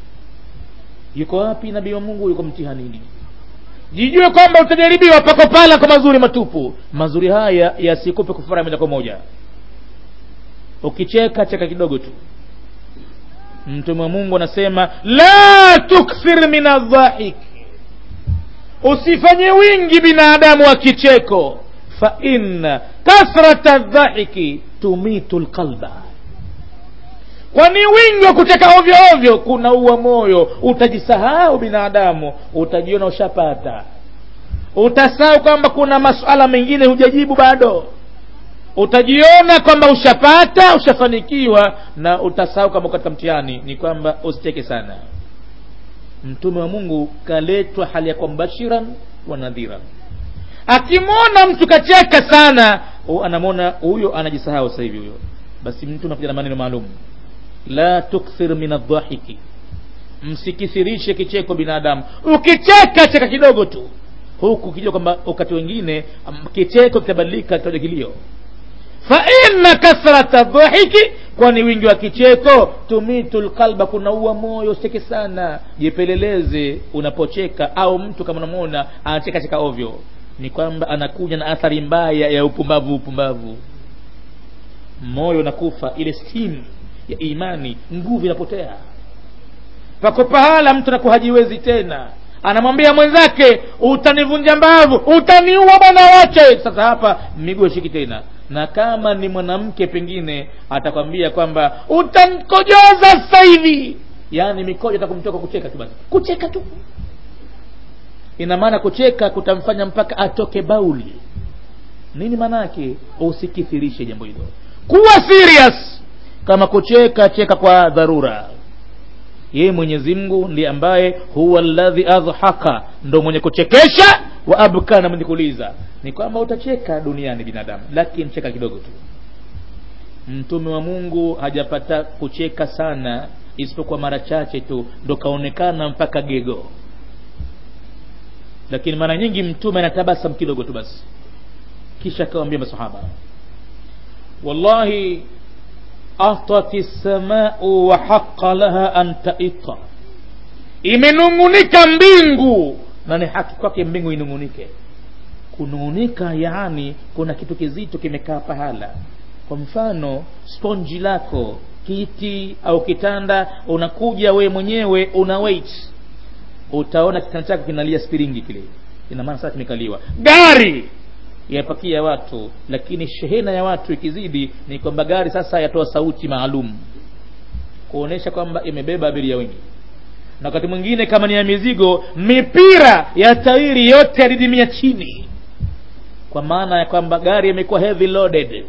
yuko wapi nabii wa mungu yuko mtihanini jijue kwamba utajaribiwa pako pala kwa mazuri matupu mazuri haya yasikupe kufura moja kwa moja ukicheka cheka kidogo tu mtume wa mungu anasema la tukthir min aldhahik usifanye wingi binadamu wa kicheko fa inna kathrata dhahiki tumitu lqalba kwani wingi wa kucheka ovyo ovyo kunaua moyo utajisahau binadamu utajiona ushapata utasahau kwamba kuna masuala mengine hujajibu bado utajiona kwamba ushapata ushafanikiwa na utasahau kwamba katika mtihani ni kwamba usicheke sana mtume wa mungu kaletwa hali ya kwa mbashiran wa nadhiran akimwona mtu kacheka sana anamwona huyo anajisahau sasa hivi huyo basi mtu anakuja na maneno maalum la tukthir min aldhahiki msikithirishe kicheko binadamu ukicheka cheka kidogo tu huku kijua kwamba wakati wengine kicheko kitabadilika kitaja kilio fa inna kathrata dhahiki kwani wingi wa kicheko tumitu lqalba kunaua moyo usicheke sana jipeleleze unapocheka au mtu kama unamwona anacheka cheka ovyo ni kwamba anakuja na athari mbaya ya upumbavu upumbavu moyo unakufa ile stimu ya imani nguvu inapotea pako pahala mtu anakuwa hajiwezi tena anamwambia mwenzake utanivunja mbavu utaniua bwana wache sasa hapa miguu shiki tena na kama ni mwanamke pengine atakwambia kwamba utankojoza sasa hivi yaani mikojo atakumtoka kucheka tu basi kucheka tu ina maana kucheka kutamfanya mpaka atoke bauli nini maana yake usikithirishe jambo hilo kuwa serious kama kucheka cheka kwa dharura yeye mwenyezi mungu ndiye ambaye huwa ladhi adhhaka ndo mwenye kuchekesha wa abka na mwenye kuliza ni kwamba utacheka duniani binadamu lakini cheka kidogo tu mtume wa mungu hajapata kucheka sana isipokuwa mara chache tu ndo kaonekana mpaka gego lakini mara nyingi mtume anatabasam kidogo tu basi kisha akawambia masahaba wallahi atat lsamau wa haqa laha an taita imenung'unika mbingu na ni haki kwake mbingu inung'unike kunung'unika yaani kuna kitu kizito kimekaa pahala kwa mfano sponji lako kiti au kitanda unakuja we mwenyewe una wait utaona kitanda chako kinalia spiringi kile ina maana sasa kimekaliwa gari yapakia watu lakini shehena ya watu ikizidi ni kwamba gari sasa yatoa sauti maalum kuonesha kwamba imebeba abiria wengi na wakati mwingine kama ni ya mizigo mipira ya tairi yote yadidimia chini kwa maana ya kwamba gari imekuwa heavy loaded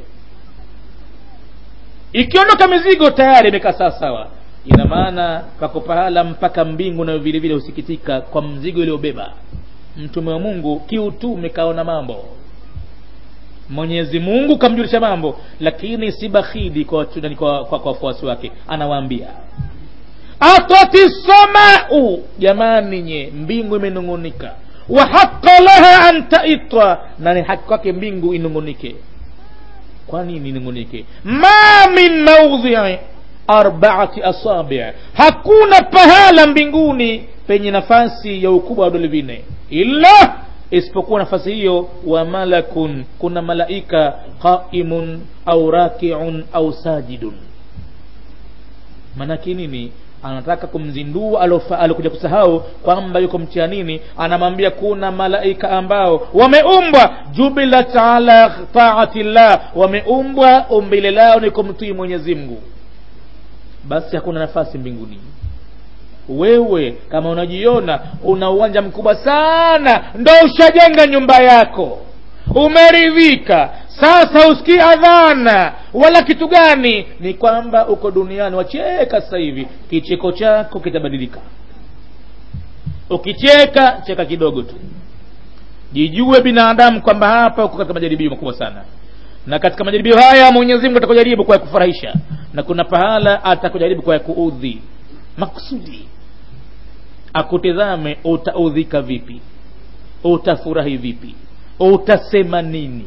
ikiondoka mizigo tayari imekaa sawa sawa ina maana pako pahala mpaka mbingu nayo vile vile husikitika kwa mzigo iliyobeba mtume wa mungu kiutume kaona mambo mwenyezi mungu kamjulisha mambo lakini si bakhili kwa wafuasi kwa, kwa, kwa, kwa wake anawaambia atati samau jamani nye mbingu imenung'unika wa haqa laha an taitwa na ni haki kwake mbingu inung'unike kwa nini inung'unike ma min maudhii arbaati asabi hakuna pahala mbinguni penye nafasi ya ukubwa wa vidole vinne illa isipokuwa nafasi hiyo wa malakun kuna malaika qaimun au rakiun au sajidun manake nini anataka kumzindua alokuja kusahau kwamba yuko mtianini anamwambia kuna malaika ambao wameumbwa jubilat ala taati llah wameumbwa umbile lao ni kumtii mwenyezi mungu basi hakuna nafasi mbinguni wewe kama unajiona una uwanja mkubwa sana ndo ushajenga nyumba yako umeridhika sasa usikii adhana wala kitu gani ni kwamba uko duniani wacheka sasa hivi kicheko chako kitabadilika ukicheka cheka kidogo tu jijue binadamu kwamba hapa uko katika majaribio makubwa sana na katika majaribio haya mwenyezi mungu atakujaribu kwa ya kufurahisha na kuna pahala atakujaribu kwa ya kuudhi makusudi akutizame utaudhika vipi utafurahi vipi utasema nini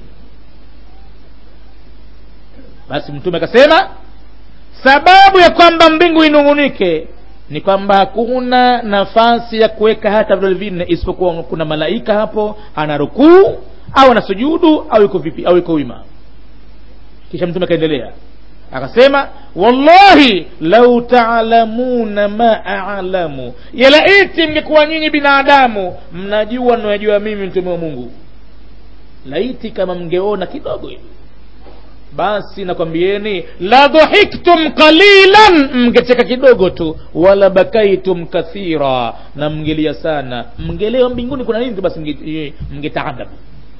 basi mtume akasema sababu ya kwamba mbingu inung'unike ni kwamba hakuna nafasi ya kuweka hata vidole vinne isipokuwa kuna malaika hapo ana rukuu au ana sujudu au iko vipi au iko wima kisha mtume akaendelea akasema wallahi lau taalamuna ma alamu yalaiti mngekuwa nyinyi binadamu mnajua nayajua mimi mtume wa mungu laiti kama mngeona kidogo hivi basi nakwambieni la dhahiktum qalilan mngecheka kidogo tu wala bakaitum kathira na mngelia sana mngelewa mbinguni kuna nini tu basi mngetaadabu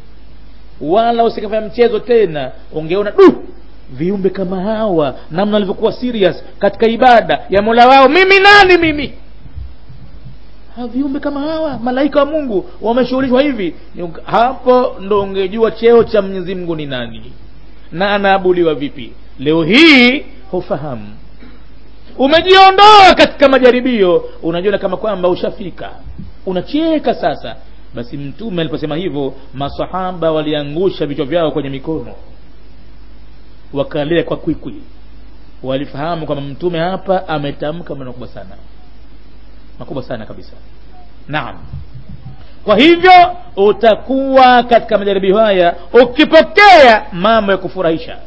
wala usikafanya mchezo tena ungeona du viumbe kama hawa namna walivyokuwa serious katika ibada ya mola wao mimi nani mimi ha, viumbe kama hawa malaika wa mungu wameshughulishwa hivi hapo ndo ungejua cheo cha mwenyezi mungu ni nani na anaabudiwa vipi leo hii hufahamu umejiondoa katika majaribio unajiona kama kwamba ushafika unacheka sasa basi mtume aliposema hivyo masahaba waliangusha vichwa vyao kwenye mikono wakalia kwa kwikwi walifahamu kwamba mtume hapa ametamka maneno makubwa sana makubwa sana kabisa naam kwa hivyo utakuwa katika majaribio haya ukipokea mambo ya kufurahisha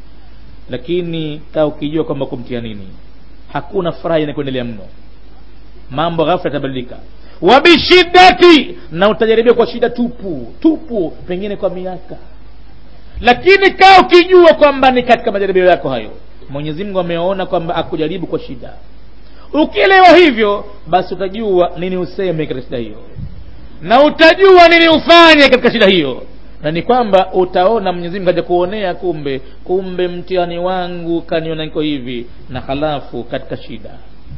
lakini kaa ukijua kwamba kumtia nini hakuna furaha inakuendelea mno mambo ghafla yatabadilika wabishiddati na utajaribiwa kwa shida tupu tupu pengine kwa miaka lakini kaa ukijua kwamba ni katika majaribio yako hayo mwenyezi mungu ameona kwamba akujaribu kwa shida ukielewa hivyo basi utajua nini useme katika shida hiyo na utajua nini ufanye katika shida hiyo na ni kwamba utaona mwenyezi mungu kaja kuonea kumbe kumbe mtihani wangu kaniona niko hivi na halafu katika shida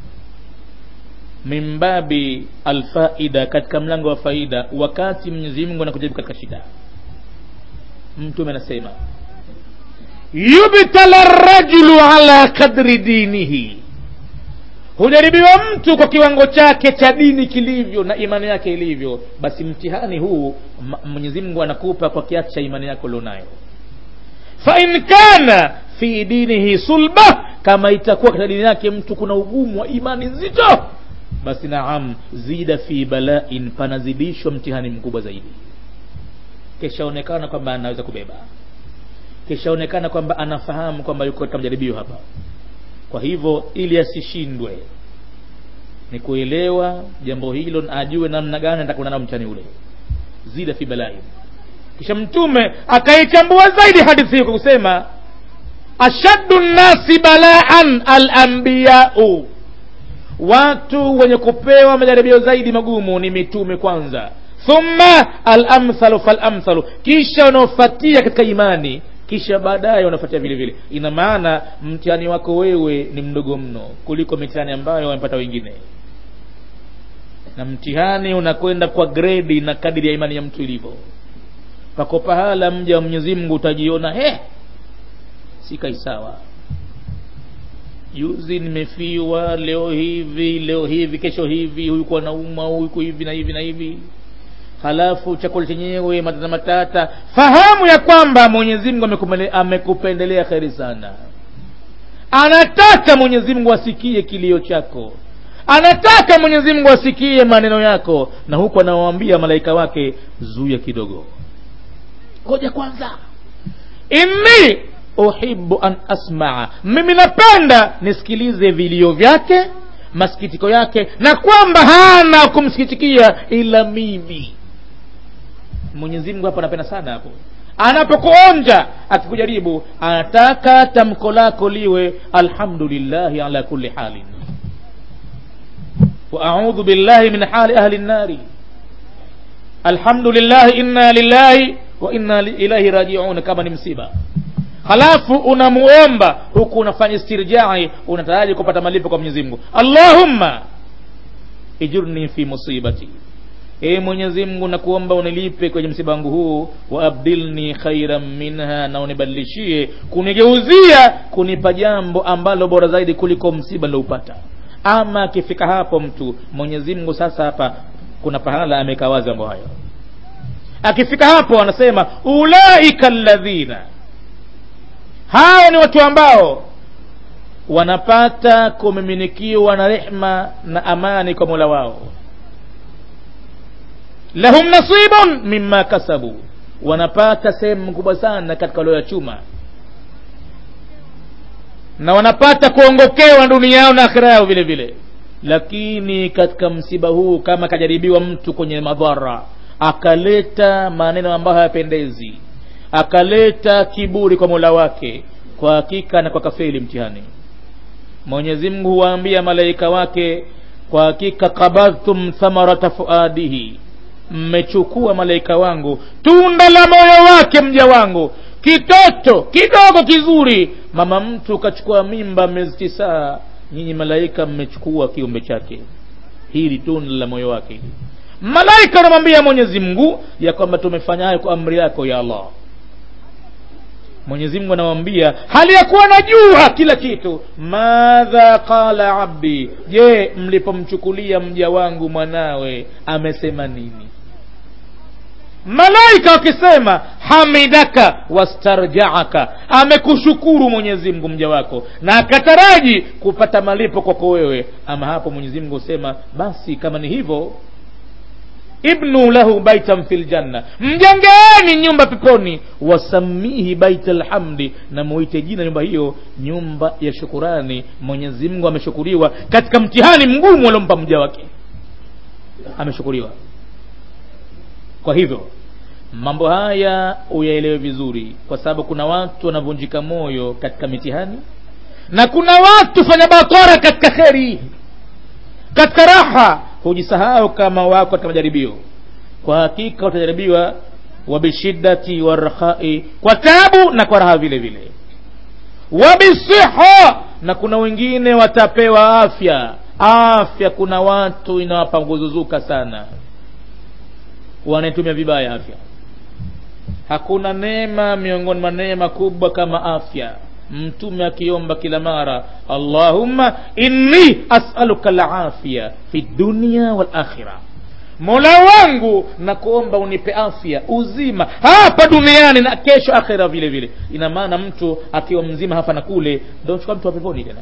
mimbabi alfaida katika mlango wa faida wakati mwenyezi mungu anakujaribu katika shida mtume anasema yubtala rajulu ala kadri dinihi hujaribiwa mtu kwa kiwango chake cha dini kilivyo na imani yake ilivyo basi mtihani huu mwenyezi mungu anakupa kwa kiasi cha imani yako ulionayo fain kana fi dinihi sulba kama itakuwa katika dini yake mtu kuna ugumu wa imani nzito basi naam zida fi balain panazidishwa mtihani mkubwa zaidi kishaonekana kwamba anaweza kubeba kishaonekana kwamba anafahamu kwamba yuko katika majaribio hapa kwa hivyo ili asishindwe ni kuelewa jambo hilo na ajue namna gani atakwenda nao mtani ule zida fi balai kisha mtume akaichambua zaidi hadithi hiyo kwa kusema ashaddu nnasi balaan alambiyau watu wenye kupewa majaribio zaidi magumu ni mitume kwanza thumma alamthalu falamthalu kisha wanaofatia katika imani kisha baadaye wanafuatia vile vile ina maana mtihani wako wewe ni mdogo mno kuliko mitihani ambayo wamepata wengine na mtihani unakwenda kwa gredi na kadiri ya imani ya mtu ilivyo pako pahala mja wa mwenyezi mungu utajiona he sikai sawa juzi nimefiwa leo hivi leo hivi kesho hivi huyu kuwa nauma huyu hivi na hivi na hivi halafu chakula chenyewe matata matata fahamu ya kwamba mwenyezi mungu amekupendelea kheri sana anataka mwenyezi mungu asikie kilio chako anataka mwenyezi mungu asikie maneno yako na huku anawaambia malaika wake zuia kidogo ngoja kwanza inni uhibu an asmaa mimi napenda nisikilize vilio vyake masikitiko yake na kwamba hana kumsikitikia ila mimi mwenyezi mungu hapo anapenda sana hapo anapokuonja akikujaribu anataka tamko lako liwe alhamdulillahi ala kulli halin واعوذ بالله من حال اهل النار الحمد لله انا لله وانا اليه راجعون kama ni msiba halafu unamuomba huku unafanya istirjai unataraji kupata malipo kwa mwenyezi mungu allahumma ijurni fi musibati ee mwenyezi mungu nakuomba unilipe kwenye msiba wangu huu waabdilni khairan minha na unibadilishie kunigeuzia kunipa jambo ambalo bora zaidi kuliko msiba nilioupata ama akifika hapo mtu mwenyezi mungu sasa hapa kuna pahala amekawaza mambo hayo akifika hapo anasema ulaika alladhina hao ni watu ambao wanapata kumiminikiwa na rehma na amani kwa mola wao lahum nasibun mimma kasabu wanapata sehemu kubwa sana katika walioyachuma na wanapata kuongokewa dunia yao na akhira yao vile vile lakini katika msiba huu kama akajaribiwa mtu kwenye madhara akaleta maneno ambayo hayapendezi akaleta kiburi kwa mola wake kwa hakika na kwa kafeli mtihani mwenyezi mungu huwaambia malaika wake kwa hakika kabadhtum thamarata fuadihi mmechukua malaika wangu tunda la moyo wake mja wangu kitoto kidogo kizuri mama mtu kachukua mimba miezi tisaa nyinyi malaika mmechukua kiumbe chake hili tunda la moyo wake hili malaika anamwambia mwenyezi mungu ya kwamba tumefanya hayo kwa amri yako ya allah mwenyezi mungu anawambia hali ya kuwa najua kila kitu madha qala abdi je mlipomchukulia mja wangu mwanawe amesema nini malaika wakisema hamidaka wastarjaaka amekushukuru mwenyezi mungu mja wako na akataraji kupata malipo kwako wewe ama hapo mwenyezi mungu husema basi kama ni hivyo ibnu lahu baitan fi ljanna mjengeeni nyumba peponi wasamihi baita lhamdi na muite jina nyumba hiyo nyumba ya shukurani mwenyezi mungu ameshukuriwa katika mtihani mgumu aliompa mja wake ameshukuriwa kwa hivyo mambo haya uyaelewe vizuri kwa sababu kuna watu wanavunjika moyo katika mitihani na kuna watu fanya bakora katika kheri katika raha hujisahau kama wako katika majaribio kwa hakika utajaribiwa wabishiddati warahai kwa tabu na kwa raha vile vile wabisiha na kuna wengine watapewa afya afya kuna watu inawapa kuzuzuka sana wanaitumia vibaya afya hakuna neema miongoni mwa neema kubwa kama afya mtume akiomba kila mara allahumma inni asaluka lafya fi dunia walakhira mola wangu nakuomba unipe afya uzima hapa duniani na kesho akhira vile vile ina maana mtu akiwa mzima hapa na kule ndo chukua mtu wa peponi tena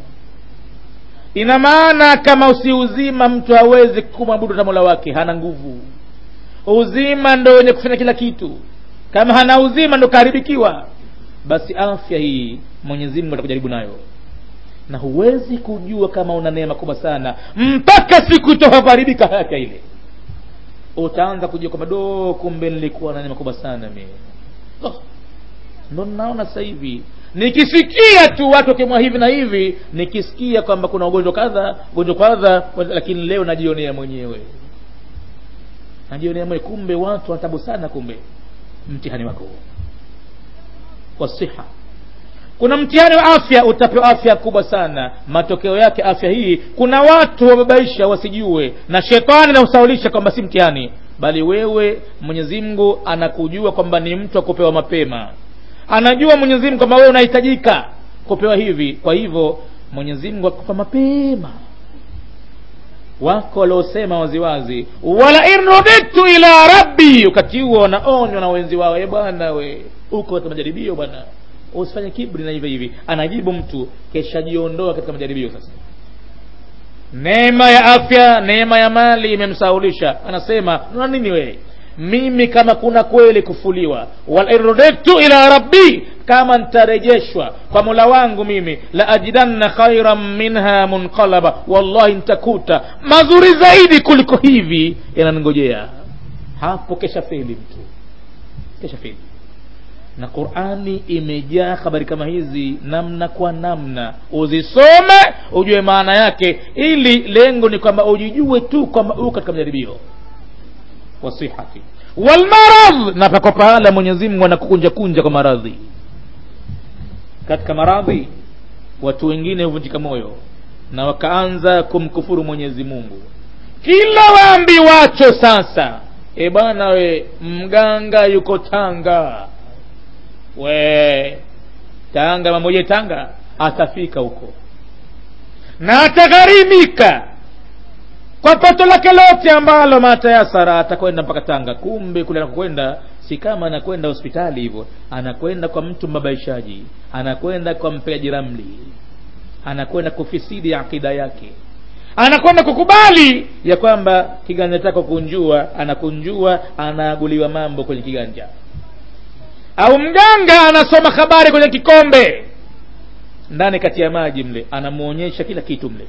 ina maana kama usi uzima mtu hawezi kumwabudu hata mola wake hana nguvu uzima ndo wenye kufanya kila kitu kama hana uzima ndo kaharibikiwa basi afya hii mwenyezi mungu atakujaribu nayo na huwezi kujua kama una neema kubwa sana mpaka siku itokapoharibika afya ile utaanza kujua kwamba do kumbe nilikuwa na neema kubwa sana mimi oh, ndo naona sasa hivi nikisikia tu watu wakimwa hivi na hivi nikisikia kwamba kuna ugonjwa kadha ugonjwa kadha lakini leo najionea mwenyewe najionea mwenyewe kumbe watu wanatabu sana kumbe mtihani wako wasiha kuna mtihani wa afya utapewa afya kubwa sana matokeo yake afya hii kuna watu wababaisha wasijue na shetani nausaulisha kwamba si mtihani bali wewe mwenyezi mungu anakujua kwamba ni mtu wa kupewa mapema anajua mwenyezi mungu kwamba wewe unahitajika kupewa hivi kwa hivyo mwenyezi mungu akupa mapema wako waliosema waziwazi wala in ruditu ila rabbi wakati huo wanaonywa na wenzi wao e bwana we uko katika majaribio bwana usifanye kibri na hivi hivi anajibu mtu keshajiondoa katika majaribio sasa neema ya afya neema ya mali imemsaulisha anasema na nini wewe mimi kama kuna kweli kufuliwa walirudiktu ila rabbi kama ntarejeshwa kwa mola wangu mimi la ajidanna khairan minha munqalaba wallahi ntakuta mazuri zaidi kuliko hivi yananingojea hapo kesha feli mtu kesha feli na qurani imejaa habari kama hizi namna kwa namna uzisome ujue maana yake ili lengo ni kwamba ujijue tu kwamba uko katika majaribio wasihati walmaradh na pako pahala mwenyezi mungu anakukunja kunja kwa maradhi katika maradhi watu wengine huvunjika moyo na wakaanza kumkufuru mwenyezi mungu kila waambi wacho sasa e bwana we mganga yuko tanga we tanga mamoja tanga atafika huko na atagharimika kwa pato lake lote ambalo matayasara atakwenda mpaka tanga kumbe kule anakokwenda si kama anakwenda hospitali hivyo anakwenda kwa mtu mabaishaji anakwenda kwa mpeaji ramli anakwenda kufisidi akida yake anakwenda kukubali ya kwamba kiganja chako kunjua anakunjua anaaguliwa mambo kwenye kiganja au mganga anasoma habari kwenye kikombe ndani kati ya maji mle anamuonyesha kila kitu mle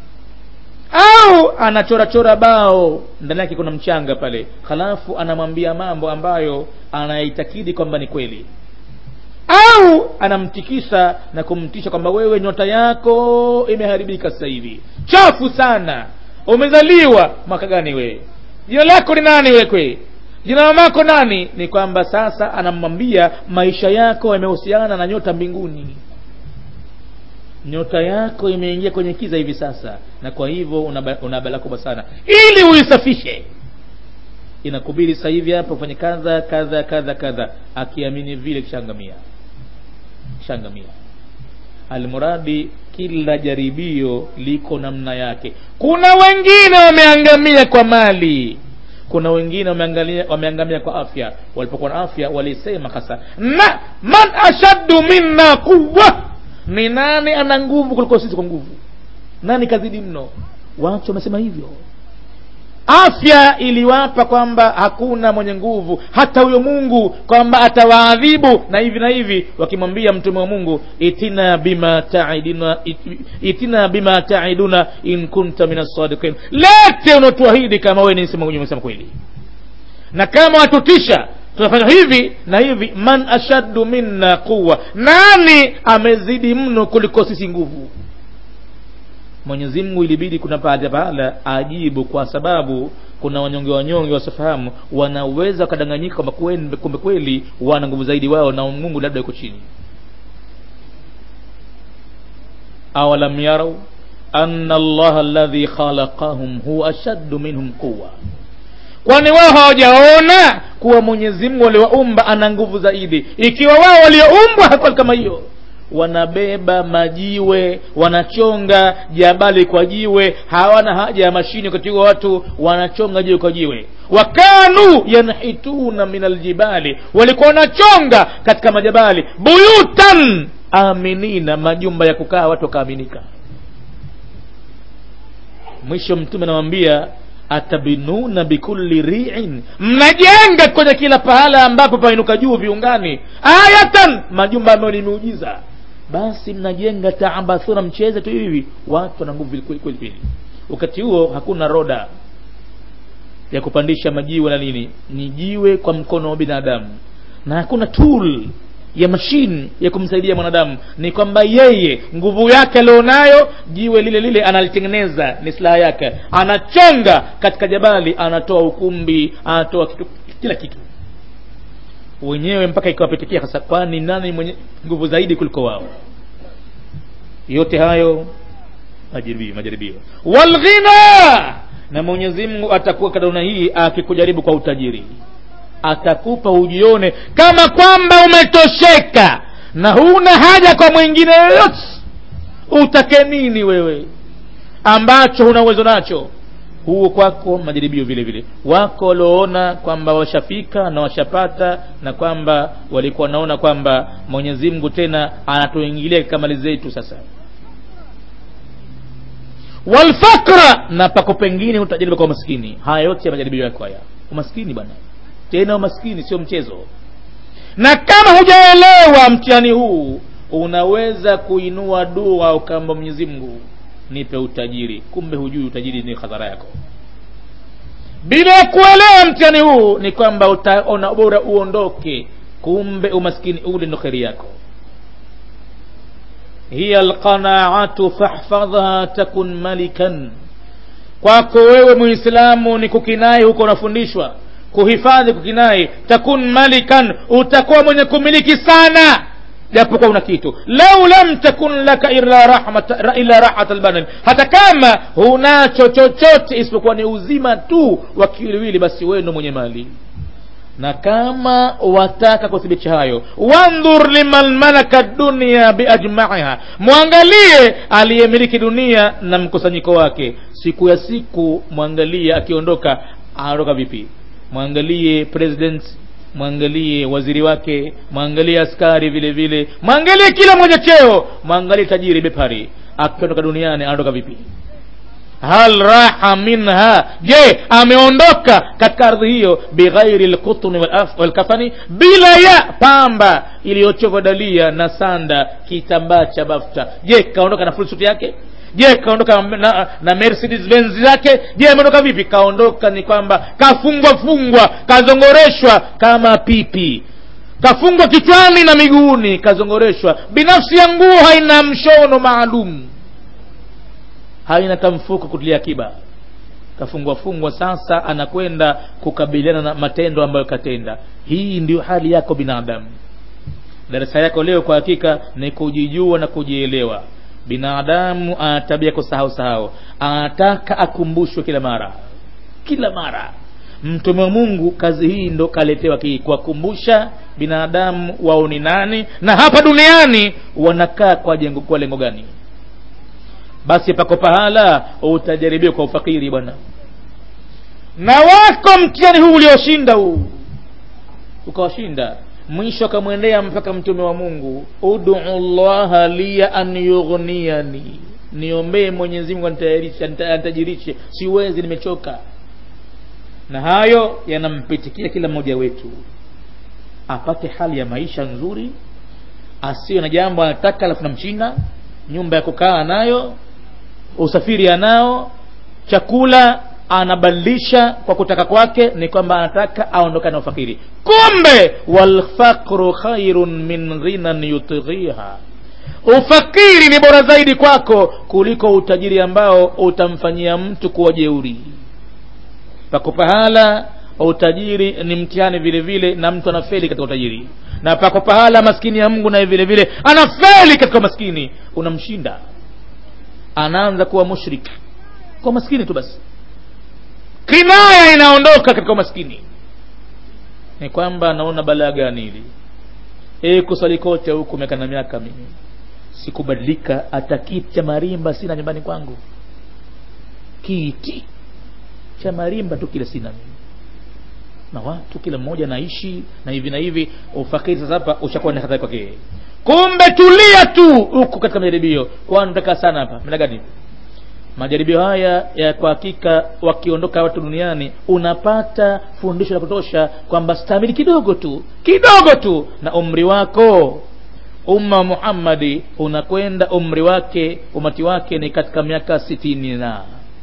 au anachorachora bao ndani yake kuna mchanga pale halafu anamwambia mambo ambayo anaitakidi kwamba ni kweli au anamtikisa na kumtisha kwamba wewe nyota yako imeharibika sasa hivi chafu sana umezaliwa mwaka gani wewe jina lako ni nani wekwe jina mamako nani ni kwamba sasa anamwambia maisha yako yamehusiana na nyota mbinguni nyota yako imeingia kwenye kiza hivi sasa na kwa hivyo una, una balaa kubwa sana ili uisafishe inakubidi sasa hivi hapa ufanye kadha kadha kadha kadha akiamini vile kishangamia kishangamia almuradi kila jaribio liko namna yake kuna wengine wameangamia kwa mali kuna wengine wameangamia, wameangamia kwa afya walipokuwa na afya walisema hasa na man ashaddu minna quwa ni nani ana nguvu kuliko sisi kwa nguvu nani kazidi mno watu wamesema hivyo afya iliwapa kwamba hakuna mwenye nguvu hata huyo mungu kwamba atawaadhibu na hivi na hivi wakimwambia mtume wa mungu itina bima taiduna itina bima taiduna in kunta min assadiqin lete unaotuahidi kama wewe ni umesema kweli na kama watutisha tunafanya hivi na hivi man ashaddu minna quwa nani amezidi mno kuliko sisi nguvu mwenyezi mungu ilibidi kuna baadhi ya pahala ajibu kwa sababu kuna wanyonge wanyonge wasiofahamu wanaweza wakadanganyika kwamba kumbe kweli wana nguvu zaidi wao na mungu labda yuko chini awalam yarau anna allaha alladhi khalaqahum huwa ashaddu minhum quwa kwani wao hawajaona kuwa mwenyezi mungu waliowaumba ana nguvu zaidi ikiwa wao walioumbwa hakuwa kama hiyo wanabeba majiwe wanachonga jabali kwa jiwe hawana haja ya mashini wakati huo watu wanachonga jiwe kwa jiwe wakanu yanhituna min aljibali walikuwa wanachonga katika majabali buyutan aminina majumba ya kukaa watu wakaaminika mwisho mtume anamwambia atabinuna bikulli riin mnajenga kwenye kila pahala ambapo painuka juu viungani ayatan majumba ambayo ni miujiza basi mnajenga taabathuna mcheze tu hivi watu wana nguvu kweli kweli kweli wakati huo hakuna roda ya kupandisha majiwe na nini ni jiwe kwa mkono wa binadamu na hakuna tool ya mashine ya kumsaidia mwanadamu ni kwamba yeye nguvu yake alionayo jiwe lile lile analitengeneza ni silaha yake anachonga katika jabali anatoa ukumbi anatoa kitu, kila kitu wenyewe mpaka ikawapitikia hasa kwani nani mwenye nguvu zaidi kuliko wao yote hayo majaribio majaribio walghina na mwenyezi mungu atakuwa kadona hii akikujaribu kwa utajiri atakupa ujione kama kwamba umetosheka na huna haja kwa mwingine yoyote utake nini wewe ambacho huna uwezo nacho huo kwako majaribio vile vile wako walioona kwamba washafika na washapata na kwamba walikuwa wanaona kwamba mwenyezi mungu tena anatuingilia katika mali zetu sasa walfakra na pako pengine utajaribu kwa umaskini haya yote ya majaribio yako haya umaskini bwana tena umaskini sio mchezo na kama hujaelewa mtihani huu unaweza kuinua dua ukamba mwenyezi mungu nipe utajiri kumbe hujui utajiri ni hadhara yako bila ya kuelewa mtihani huu ni kwamba utaona bora uondoke kumbe umaskini ule ndo kheri yako hiya alqanaatu fahfadhha takun malikan kwako wewe muislamu ni kukinai huko unafundishwa kuhifadhi kukinai takun malikan utakuwa mwenye kumiliki sana japokuwa una kitu lau lam takun laka illa rahmat illa rahat albadan hata kama hunacho chochote isipokuwa ni uzima tu wa kiwiliwili basi wewe ndo mwenye mali na kama wataka kuthibitisha hayo wandhur liman malaka dunia biajmaiha mwangalie aliyemiliki dunia na mkusanyiko wake siku ya siku mwangalie akiondoka anaondoka vipi mwangalie president mwangalie waziri wake mwangalie askari vile vile mwangalie kila mmoja cheo mwangalie tajiri bepari akiondoka duniani anaondoka vipi hal raha minha je ameondoka katika ardhi hiyo bighairi lqutni walkafani bila ya pamba iliyochovwa dalia na sanda kitambaa cha bafta je kaondoka na full suit yake je kaondoka na, na mercedes benz yake je ameondoka vipi kaondoka ni kwamba kafungwa fungwa kazongoreshwa kama pipi kafungwa kichwani na miguuni kazongoreshwa binafsi ya nguo haina mshono maalum haina kamfuko kutilia akiba kafungwa fungwa sasa anakwenda kukabiliana na matendo ambayo katenda hii ndio hali yako binadamu darasa yako leo kwa hakika ni kujijua na kujielewa binadamu ana tabia kusahau sahau anataka akumbushwe kila mara kila mara mtume wa mungu kazi hii ndo kaletewa hii kuwakumbusha binadamu wao ni nani na hapa duniani wanakaa kwa jengo kwa lengo gani basi pako pahala utajaribiwa kwa ufakiri bwana na wako mtihani huu ulioshinda huu ukawashinda mwisho akamwendea mpaka mtume wa mungu udu llaha liya an yughniyani niombee mwenyezi mungu anitajirishe siwezi nimechoka na hayo yanampitikia kila mmoja wetu apate hali ya maisha nzuri asiwe na jambo anataka alafu namchina nyumba ya kukaa anayo usafiri anao chakula anabadilisha kwa kutaka kwake ni kwamba anataka aondoka na ufakiri kumbe walfaqru khairun min ghinan yutghiha ufakiri ni bora zaidi kwako kuliko utajiri ambao utamfanyia mtu kuwa jeuri pako pahala utajiri ni mtihani vile vile na mtu anafeli katika utajiri na pako pahala maskini ya mungu naye vile vile anafeli katika maskini unamshinda anaanza kuwa mushrik kwa maskini tu basi kinaya inaondoka katika umaskini ni kwamba naona balaa gani hili e kusali kote huku miaka na miaka mimi sikubadilika hata kiti cha marimba sina nyumbani kwangu kiti cha marimba tu kile sina mimi na watu kila mmoja anaishi na hivi na hivi ufakiri sasa hapa ushakuwa ni hatari kwake kumbe tulia tu huku katika majaribio kwani utakaa sana hapa mna gani majaribio haya ya kwa hakika wakiondoka watu duniani unapata fundisho la kutosha kwamba stamili kidogo tu kidogo tu na umri wako umma muhammadi unakwenda umri wake umati wake ni katika miaka sitini na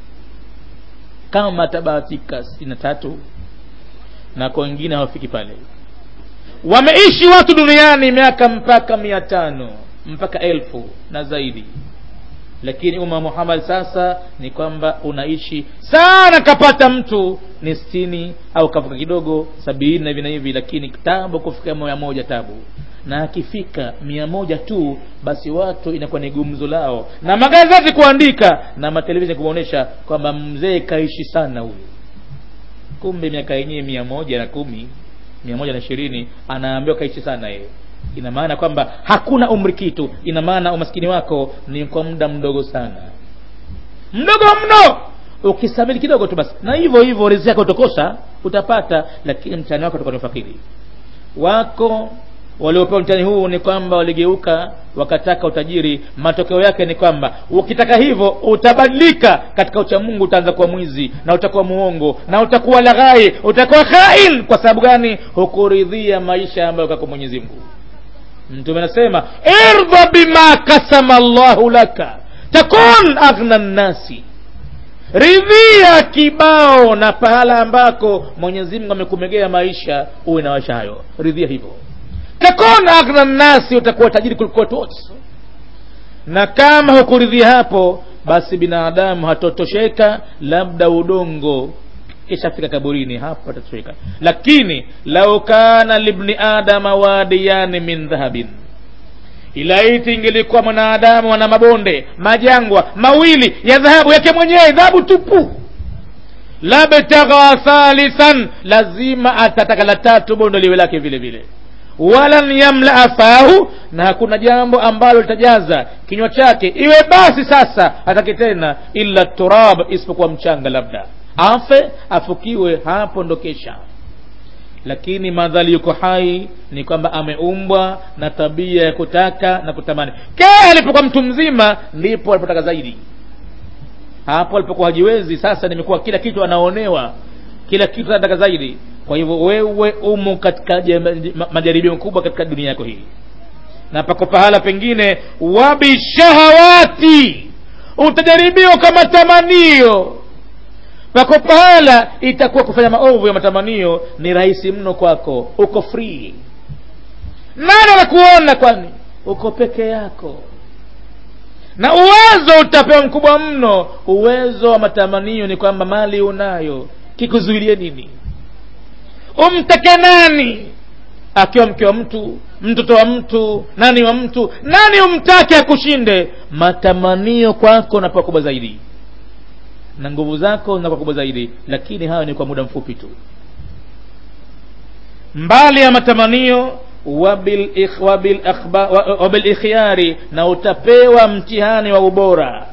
kama atabahatika sitini na tatu na kwa wengine hawafiki pale wameishi watu duniani miaka mpaka mia tano mpaka elfu na zaidi lakini umma muhammad sasa ni kwamba unaishi sana kapata mtu ni sitini au kavuka kidogo sabini na hivi na hivi lakini tabu kufika mia moja tabu na akifika mia moja tu basi watu inakuwa ni gumzo lao na magazeti kuandika na matelevisheni kuonyesha kwamba mzee kaishi sana huyu kumbe miaka yenyewe mia moja na kumi mia moja na ishirini anaambiwa kaishi sana yeye ina maana kwamba hakuna umri kitu ina maana umaskini wako ni kwa muda mdogo sana mdogo mno ukisabili kidogo tu basi na hivyo hivyo riziki yako utakosa utapata lakini mtani wako utakuwa ni fakiri wako waliopewa mtihani huu ni kwamba waligeuka wakataka utajiri matokeo yake ni kwamba ukitaka hivyo utabadilika katika uchamungu utaanza kuwa mwizi na utakuwa muongo na utakuwa laghai utakuwa khain kwa sababu gani hukuridhia maisha ambayo kako mwenyezi mungu mtume anasema irdha bima kasama llahu laka takun aghna nnasi ridhia kibao na pahala ambako mwenyezi mungu amekumegea maisha uwe na maisha hayo ridhia hivyo takun aghna nnasi utakuwa tajiri kuliko watu wote na kama hukuridhia hapo basi binadamu hatotosheka labda udongo kishafika kaburini hapo atatosheka lakini lau kana libni adama wadiyani min dhahabin ilaiti ingelikuwa mwanadamu ana mabonde majangwa mawili ya dhahabu yake mwenyewe dhahabu tupu labtagha thalithan lazima atataka la tatu bondo liwe lake vile vile walan yamlaa fahu na hakuna jambo ambalo litajaza kinywa chake iwe basi sasa hataki tena illa turab isipokuwa mchanga labda afe afukiwe hapo ndo kesha lakini madhali yuko hai ni kwamba ameumbwa na tabia ya kutaka na kutamani kaa alipokuwa mtu mzima ndipo alipotaka zaidi hapo alipokuwa hajiwezi sasa nimekuwa kila kitu anaonewa kila kitu anataka zaidi kwa hivyo wewe umo katika majaribio makubwa katika dunia yako hii na pako pahala pengine wabishahawati utajaribiwa kwa matamanio pako pahala itakuwa kufanya maovu ya matamanio ni rahisi mno kwako uko free nani anakuona kwani uko peke yako na uwezo utapewa mkubwa mno uwezo wa matamanio ni kwamba mali unayo kikuzuilie nini umtake nani akiwa mke wa mtu mtoto wa mtu nani wa mtu nani umtake akushinde matamanio kwako na pakubwa zaidi na nguvu zako zinakuwa kubwa zaidi lakini hayo ni kwa muda mfupi tu mbali ya matamanio wabilikhyari na utapewa mtihani wa ubora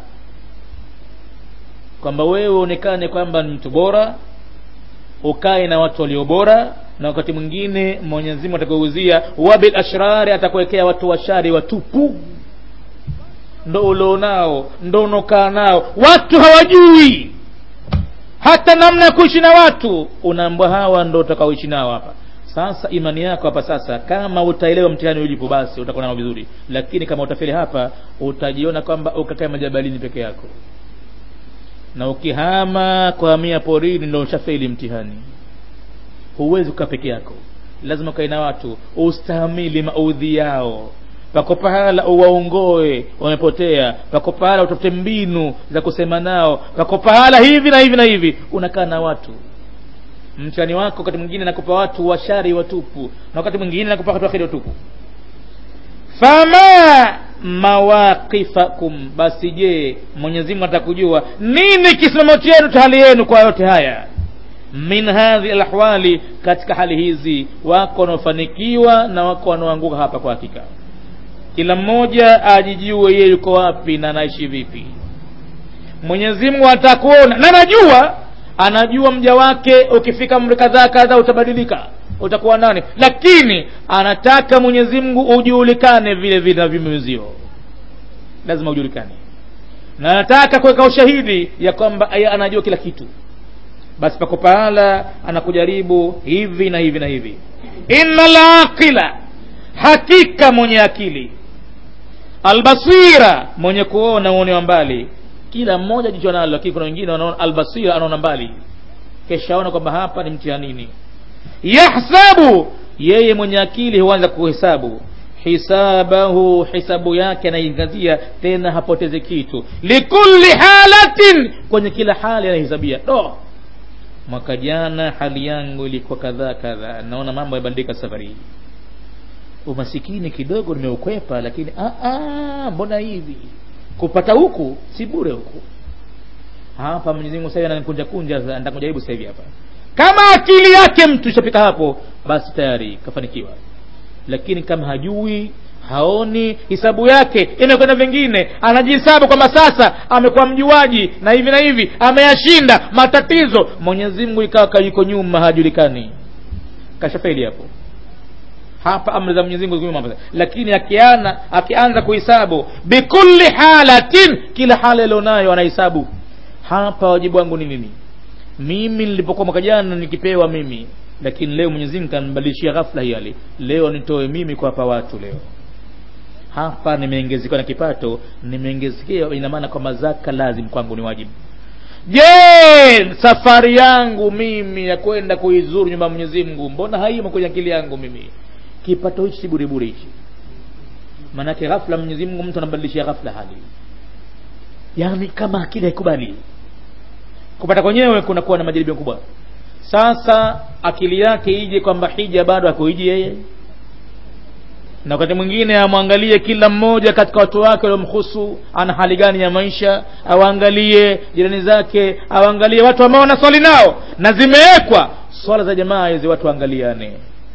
kwamba wewe uonekane kwamba ni mtu bora ukae na watu walio bora na wakati mwingine mwenyezi mungu atakuuzia wabil ashrari atakuwekea watu washari watupu ndo ulionao ndo unaokaa nao watu hawajui hata namna ya kuishi na watu unaambwa hawa ndo utakaoishi nao hapa sasa imani yako hapa sasa kama utaelewa mtihani ulipo basi utakuwa nao vizuri lakini kama utafeli hapa utajiona kwamba ukakae majabalini peke yako na ukihama kuhamia porini ndo ushafeli mtihani huwezi kukaa peke yako lazima ukae na watu ustahamili maudhi yao pako pahala uwaongoe wamepotea pako pahala utafute mbinu za kusema nao pako pahala hivi na hivi na hivi unakaa na watu mtihani wako wakati mwingine nakupa watu washari watupu na wakati mwingine nakupa watu wakheri watupu fama mawaqifakum basi je mwenyezi mungu atakujua nini kisimamo chenu cha hali yenu kwa yote haya min hadhi alahwali katika hali hizi wako wanaofanikiwa na wako wanaoanguka hapa kwa hakika kila mmoja ajijue yeye yuko wapi na anaishi vipi mwenyezi mungu atakuona na anajua anajua mja wake ukifika mri kadhaa kadhaa utabadilika utakuwa nani lakini anataka mwenyezi mungu ujulikane vile vile na vimezio lazima ujulikane na anataka kuweka ushahidi ya kwamba yeye anajua kila kitu basi pako pahala anakujaribu hivi na hivi na hivi inna laqila hakika mwenye akili albasira mwenye kuona uone wa mbali kila mmoja jicho nalo lakini kuna wengine wanaona albasira anaona mbali keshaona kwamba hapa ni mtihanini yahsabu yeye mwenye akili huanza kuhesabu hisabahu hisabu yake anaingazia tena hapoteze kitu likulli halatin kwenye kila hali anahesabia do mwaka jana hali yangu ilikuwa kadhaa kadhaa naona mambo yabadilika safari hii umasikini kidogo nimeukwepa lakini aa, mbona hivi kupata huku si bure huku hapa Mwenyezi Mungu sasa ananikunja kunja nitakujaribu sasa hivi hapa kama akili yake mtu ishafika hapo basi tayari kafanikiwa lakini kama hajui haoni hisabu yake imekwenda vingine anajihesabu kwamba sasa amekuwa mjuaji na hivi na hivi ameyashinda matatizo mwenyezi mungu ikawa yuko nyuma hajulikani kashafeli hapo hapa amri za mwenyezi mungu nyuma lakini akiana akianza kuhesabu bikulli halatin kila hali alionayo anahesabu hapa wajibu wangu ni nini mimi nilipokuwa mwaka jana nikipewa mimi lakini leo Mwenyezi Mungu kanibadilishia ghafla hili leo nitoe mimi kuwapa watu leo hapa nimeongezekewa na kipato nimeongezekewa ina maana kwamba zaka lazim kwangu ni wajibu je safari yangu mimi ya kwenda kuizuru nyumba ya Mwenyezi Mungu mbona haimo kwenye akili yangu mimi kipato hichi si bure bure hichi maanake ghafla Mwenyezi Mungu mtu anabadilishia ghafla hali yani kama akili haikubali kupata kwenyewe kunakuwa na majaribio makubwa sasa akili yake ije kwamba hija bado akuiji yeye na wakati mwingine amwangalie kila mmoja katika watu wake waliomhusu ana hali gani ya maisha awaangalie jirani zake awaangalie watu ambao wanaswali nao na zimewekwa swala za jamaa hizi watu waangaliane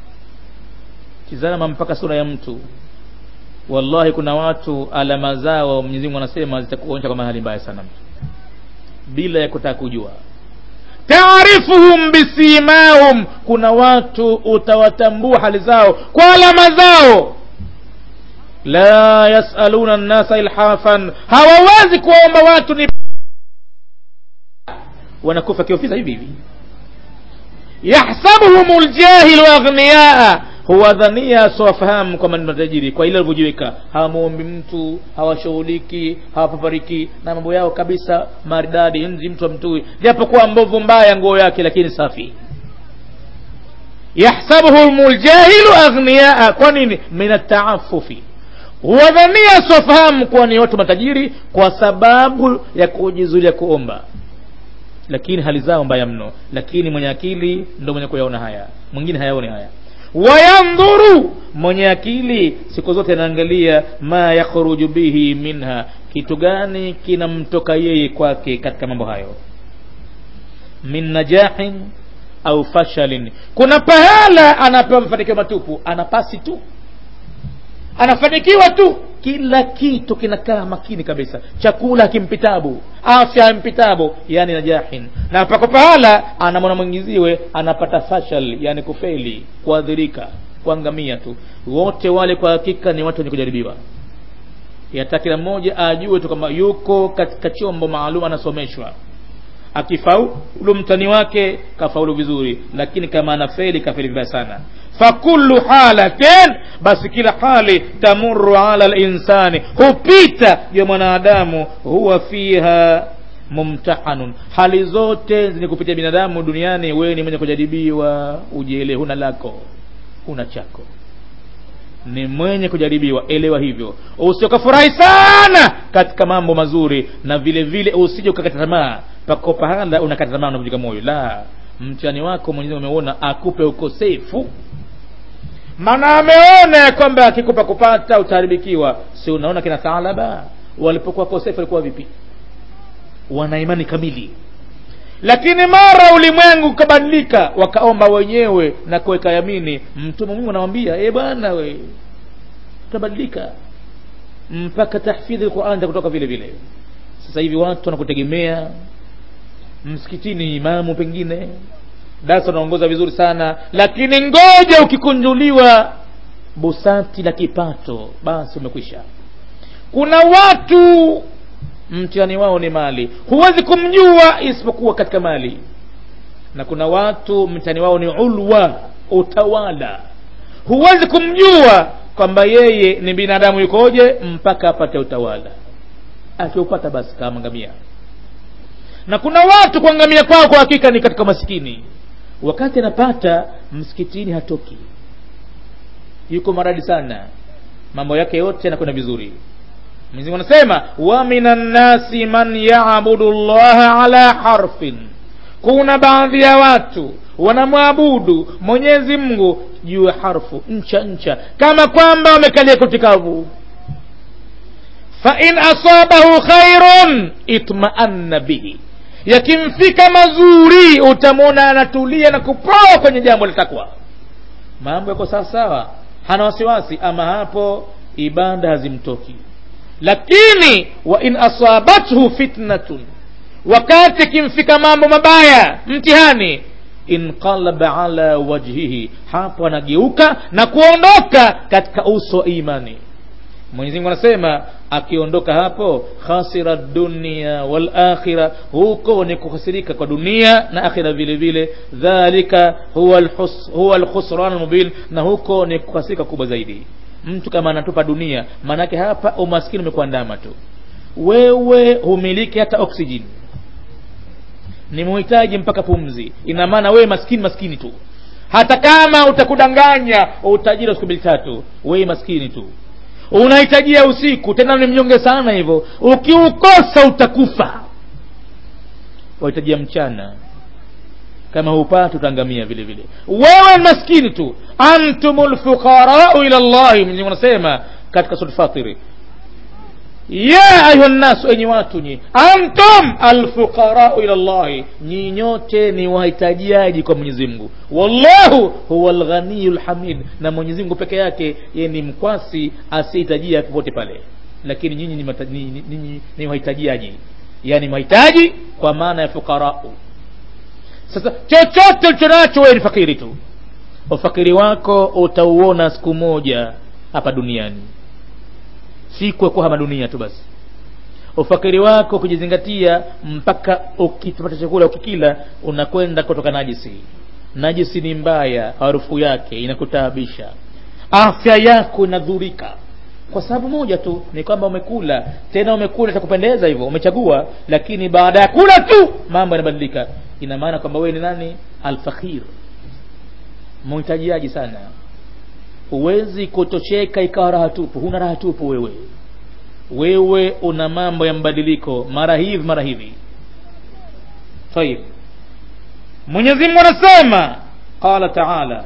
tizama mpaka sura ya mtu wallahi kuna watu alama zao Mwenyezi Mungu anasema zitakuonyesha kwa hali mbaya sana mtu bila ya kutaka kujua taarifuhum bisimahum kuna watu utawatambua hali zao kwa alama zao la yasaluna nnasa ilhafan hawawezi kuwaomba watu ni wanakufa kiofisa hivi hivi yahsabuhum ljahilu aghniyaa huwadhania siwafahamu kwamba ni matajiri kwa ile alivyojiweka hawamwombi mtu hawashughuliki hawapapariki na mambo yao kabisa maridadi nzi mtu amtui japokuwa mbovu mbaya nguo yake lakini safi yahsabuhum ljahilu aghniyaa kwa nini min ataafufi huwadhania siwafahamu kuwa ni watu matajiri kwa sababu ya kujizulia kuomba lakini hali zao mbaya mno lakini mwenye akili ndo mwenye kuyaona haya mwingine hayaoni haya wayandhuru mwenye akili siku zote anaangalia ma yakhruju bihi minha kitu gani kinamtoka yeye kwake katika mambo hayo min najahin au fashalin kuna pahala anapewa mafanikio matupu anapasi tu anafanikiwa tu kila kitu kinakaa makini kabisa chakula hakimpitabu afya hampitabu yani najahin na pako pahala anamwona mwingiziwe anapata fashal yani kufeli kuadhirika kuangamia tu wote wale kwa hakika ni watu wenye kujaribiwa yata kila mmoja ajue tu kwamba yuko katika chombo maalum anasomeshwa akifaulu mtani wake kafaulu vizuri lakini kama anafeli kafeli vibaya sana fakullu halatin basi kila hali tamuru ala linsani hupita juu ya mwanadamu huwa fiha mumtahanun hali zote zenye kupitia binadamu duniani wewe ni mwenye kujaribiwa ujele huna lako huna chako ni mwenye kujaribiwa elewa hivyo usiokafurahi sana katika mambo mazuri na vile vile usije ukakata tamaa pako pahala unakata tamaa unavunjika moyo la mtihani wako mwenyezi umeona akupe ukosefu maana ameona ya kwamba akikupa kupata utaharibikiwa si unaona kina thalaba walipokuwa kosefu walikuwa vipi wana imani kamili lakini mara ulimwengu ukabadilika wakaomba wenyewe na kuweka yamini mtume mungu anawambia e bwana we utabadilika mpaka tahfidhi lquran kutoka vile vile sasa hivi watu wanakutegemea msikitini imamu pengine darasa unaongoza vizuri sana lakini ngoja ukikunjuliwa busati la kipato basi umekwisha kuna watu mtihani wao ni mali huwezi kumjua isipokuwa katika mali na kuna watu mtihani wao ni ulwa utawala huwezi kumjua kwamba yeye ni binadamu yukoje mpaka apate utawala akiupata basi kaangamia na kuna watu kuangamia kwao kwa hakika ni katika masikini wakati anapata msikitini hatoki yuko maradi sana mambo yake yote yanakwenda vizuri mwenyezi mungu anasema wa minan nasi man yabudu llaha ala harfin kuna baadhi ya watu wanamwabudu mwenyezi mungu juu ya harfu ncha ncha kama kwamba wamekalia kutikavu fain asabahu khairun itmaanna bihi yakimfika mazuri utamwona anatulia na kupoa kwenye jambo la takwa mambo yako sawasawa hana wasiwasi ama hapo ibada hazimtoki lakini wa in asabathu fitnatun wakati kimfika mambo mabaya mtihani inqalaba ala wajhihi hapo anageuka na kuondoka katika uso wa imani mwenyezi mungu anasema akiondoka hapo khasira dunia wal akhira huko ni kukhasirika kwa dunia na akhira vile vile dhalika huwa alhus, huwa alkhusran almubin na huko ni kukhasirika kubwa zaidi mtu kama anatupa dunia maanake hapa umaskini umekuandama tu wewe humiliki hata oksijeni ni muhitaji mpaka pumzi ina maana wewe maskini maskini tu hata kama utakudanganya utajiri wa siku mbili tatu wewe maskini tu unahitajia usiku tena ni mnyonge sana hivyo ukiukosa utakufa wahitajia mchana kama hupati utaangamia vile vile wewe maskini tu antum lfuqarau ila llahi mwenyezimungu anasema katika sura fatiri ya ayuha nnasu enyi watu nyi antum alfuqarau ila llahi nyi nyote ni wahitajiaji kwa mwenyezi mungu wallahu huwa lghaniyu lhamid na mwenyezi mungu peke yake ye ni mkwasi asiyehitajia popote pale lakini nyinyi ni, mata- ni, ni, ni, ni wahitajiaji yani mahitaji kwa maana ya fuqarau sasa chochote ulicho nacho wewe ni fakiri tu ufakiri wako utauona siku moja hapa duniani si kuwa hapa dunia tu basi ufakiri wako kujizingatia mpaka ukipata chakula ukikila unakwenda kutoka najisi najisi ni mbaya harufu yake inakutaabisha afya yako inadhurika kwa sababu moja tu ni kwamba umekula tena umekula cha kupendeza hivyo umechagua lakini baada ya kula tu mambo yanabadilika ina maana kwamba wewe ni nani alfakhir muhitajiaji sana huwezi kutosheka ikawa raha tupu huna raha tupu wewe wewe una mambo ya mbadiliko mara hivi mara hivi tayib mwenyezi mungu anasema qala taala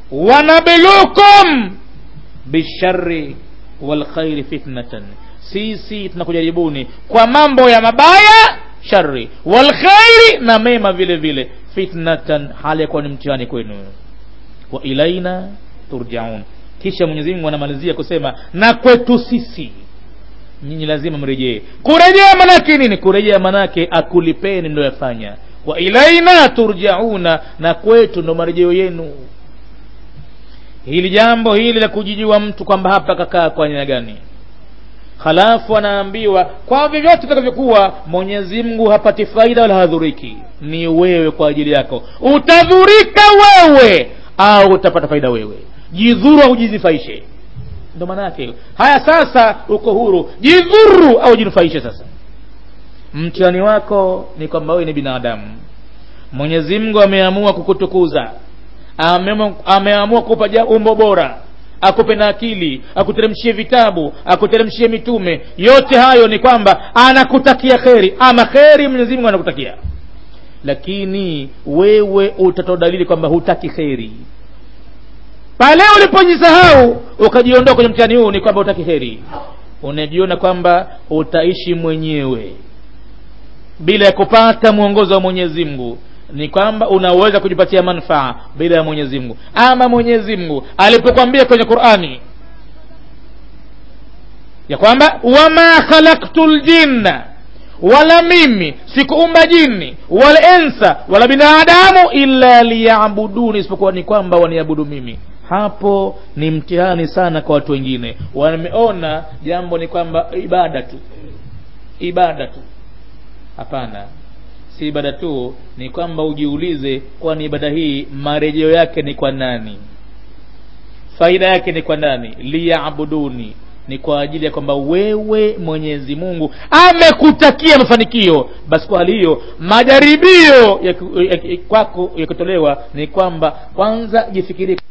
wanablukum bishari walkhairi fitnatan sisi tunakujaribuni kwa mambo ya mabaya shari walkhairi na mema vile vile fitnatan hali ya kuwa ni mtihani kwenu wa ilaina turjaun kisha mwenyezi mungu anamalizia kusema na kwetu sisi nyinyi lazima mrejee kurejea manake nini kurejea manake akulipeni ndo yafanya wa ilaina turjauna na kwetu ndo marejeo yenu hili jambo hili la kujijua mtu kwamba hapa kakaa kwa aina gani halafu anaambiwa kwa vyovyote vitakavyokuwa mwenyezi mungu hapati faida wala hadhuriki ni wewe kwa ajili yako utadhurika wewe au utapata faida wewe jidhuru au jinufaishe ndo maana yake haya sasa uko huru jidhuru au jinufaishe sasa mtihani wako ni kwamba wewe ni binadamu mwenyezi mungu ameamua kukutukuza Ameamua- ameamua kukupa ja- umbo bora akupe na akili akuteremshie vitabu akuteremshie mitume yote hayo ni kwamba anakutakia kheri ama kheri mwenyezi mungu anakutakia lakini wewe utatoa dalili kwamba hutaki kheri pale ulipojisahau ukajiondoa kwenye mtihani huu ni kwamba hutaki heri unajiona kwamba utaishi mwenyewe bila ya kupata mwongozo wa mwenyezi mungu ni kwamba unaweza kujipatia manufaa bila ya mwenyezi mungu ama mwenyezi mungu alipokwambia kwenye qurani ya kwamba wama khalaktu ljinna wala mimi sikuumba jini wala ensa wala binadamu illa liyabuduni isipokuwa ni kwamba waniabudu mimi hapo ni mtihani sana kwa watu wengine wameona jambo ni kwamba ibada tu ibada tu hapana si ibada tu ni kwamba ujiulize kwani ibada hii marejeo yake ni kwa nani faida yake ni kwa nani liyabuduni ni kwa ajili ya kwamba wewe mwenyezi mungu amekutakia mafanikio basi kwa hali hiyo majaribio ya, ya, ya, kwako yakitolewa ni kwamba kwanza jifikirie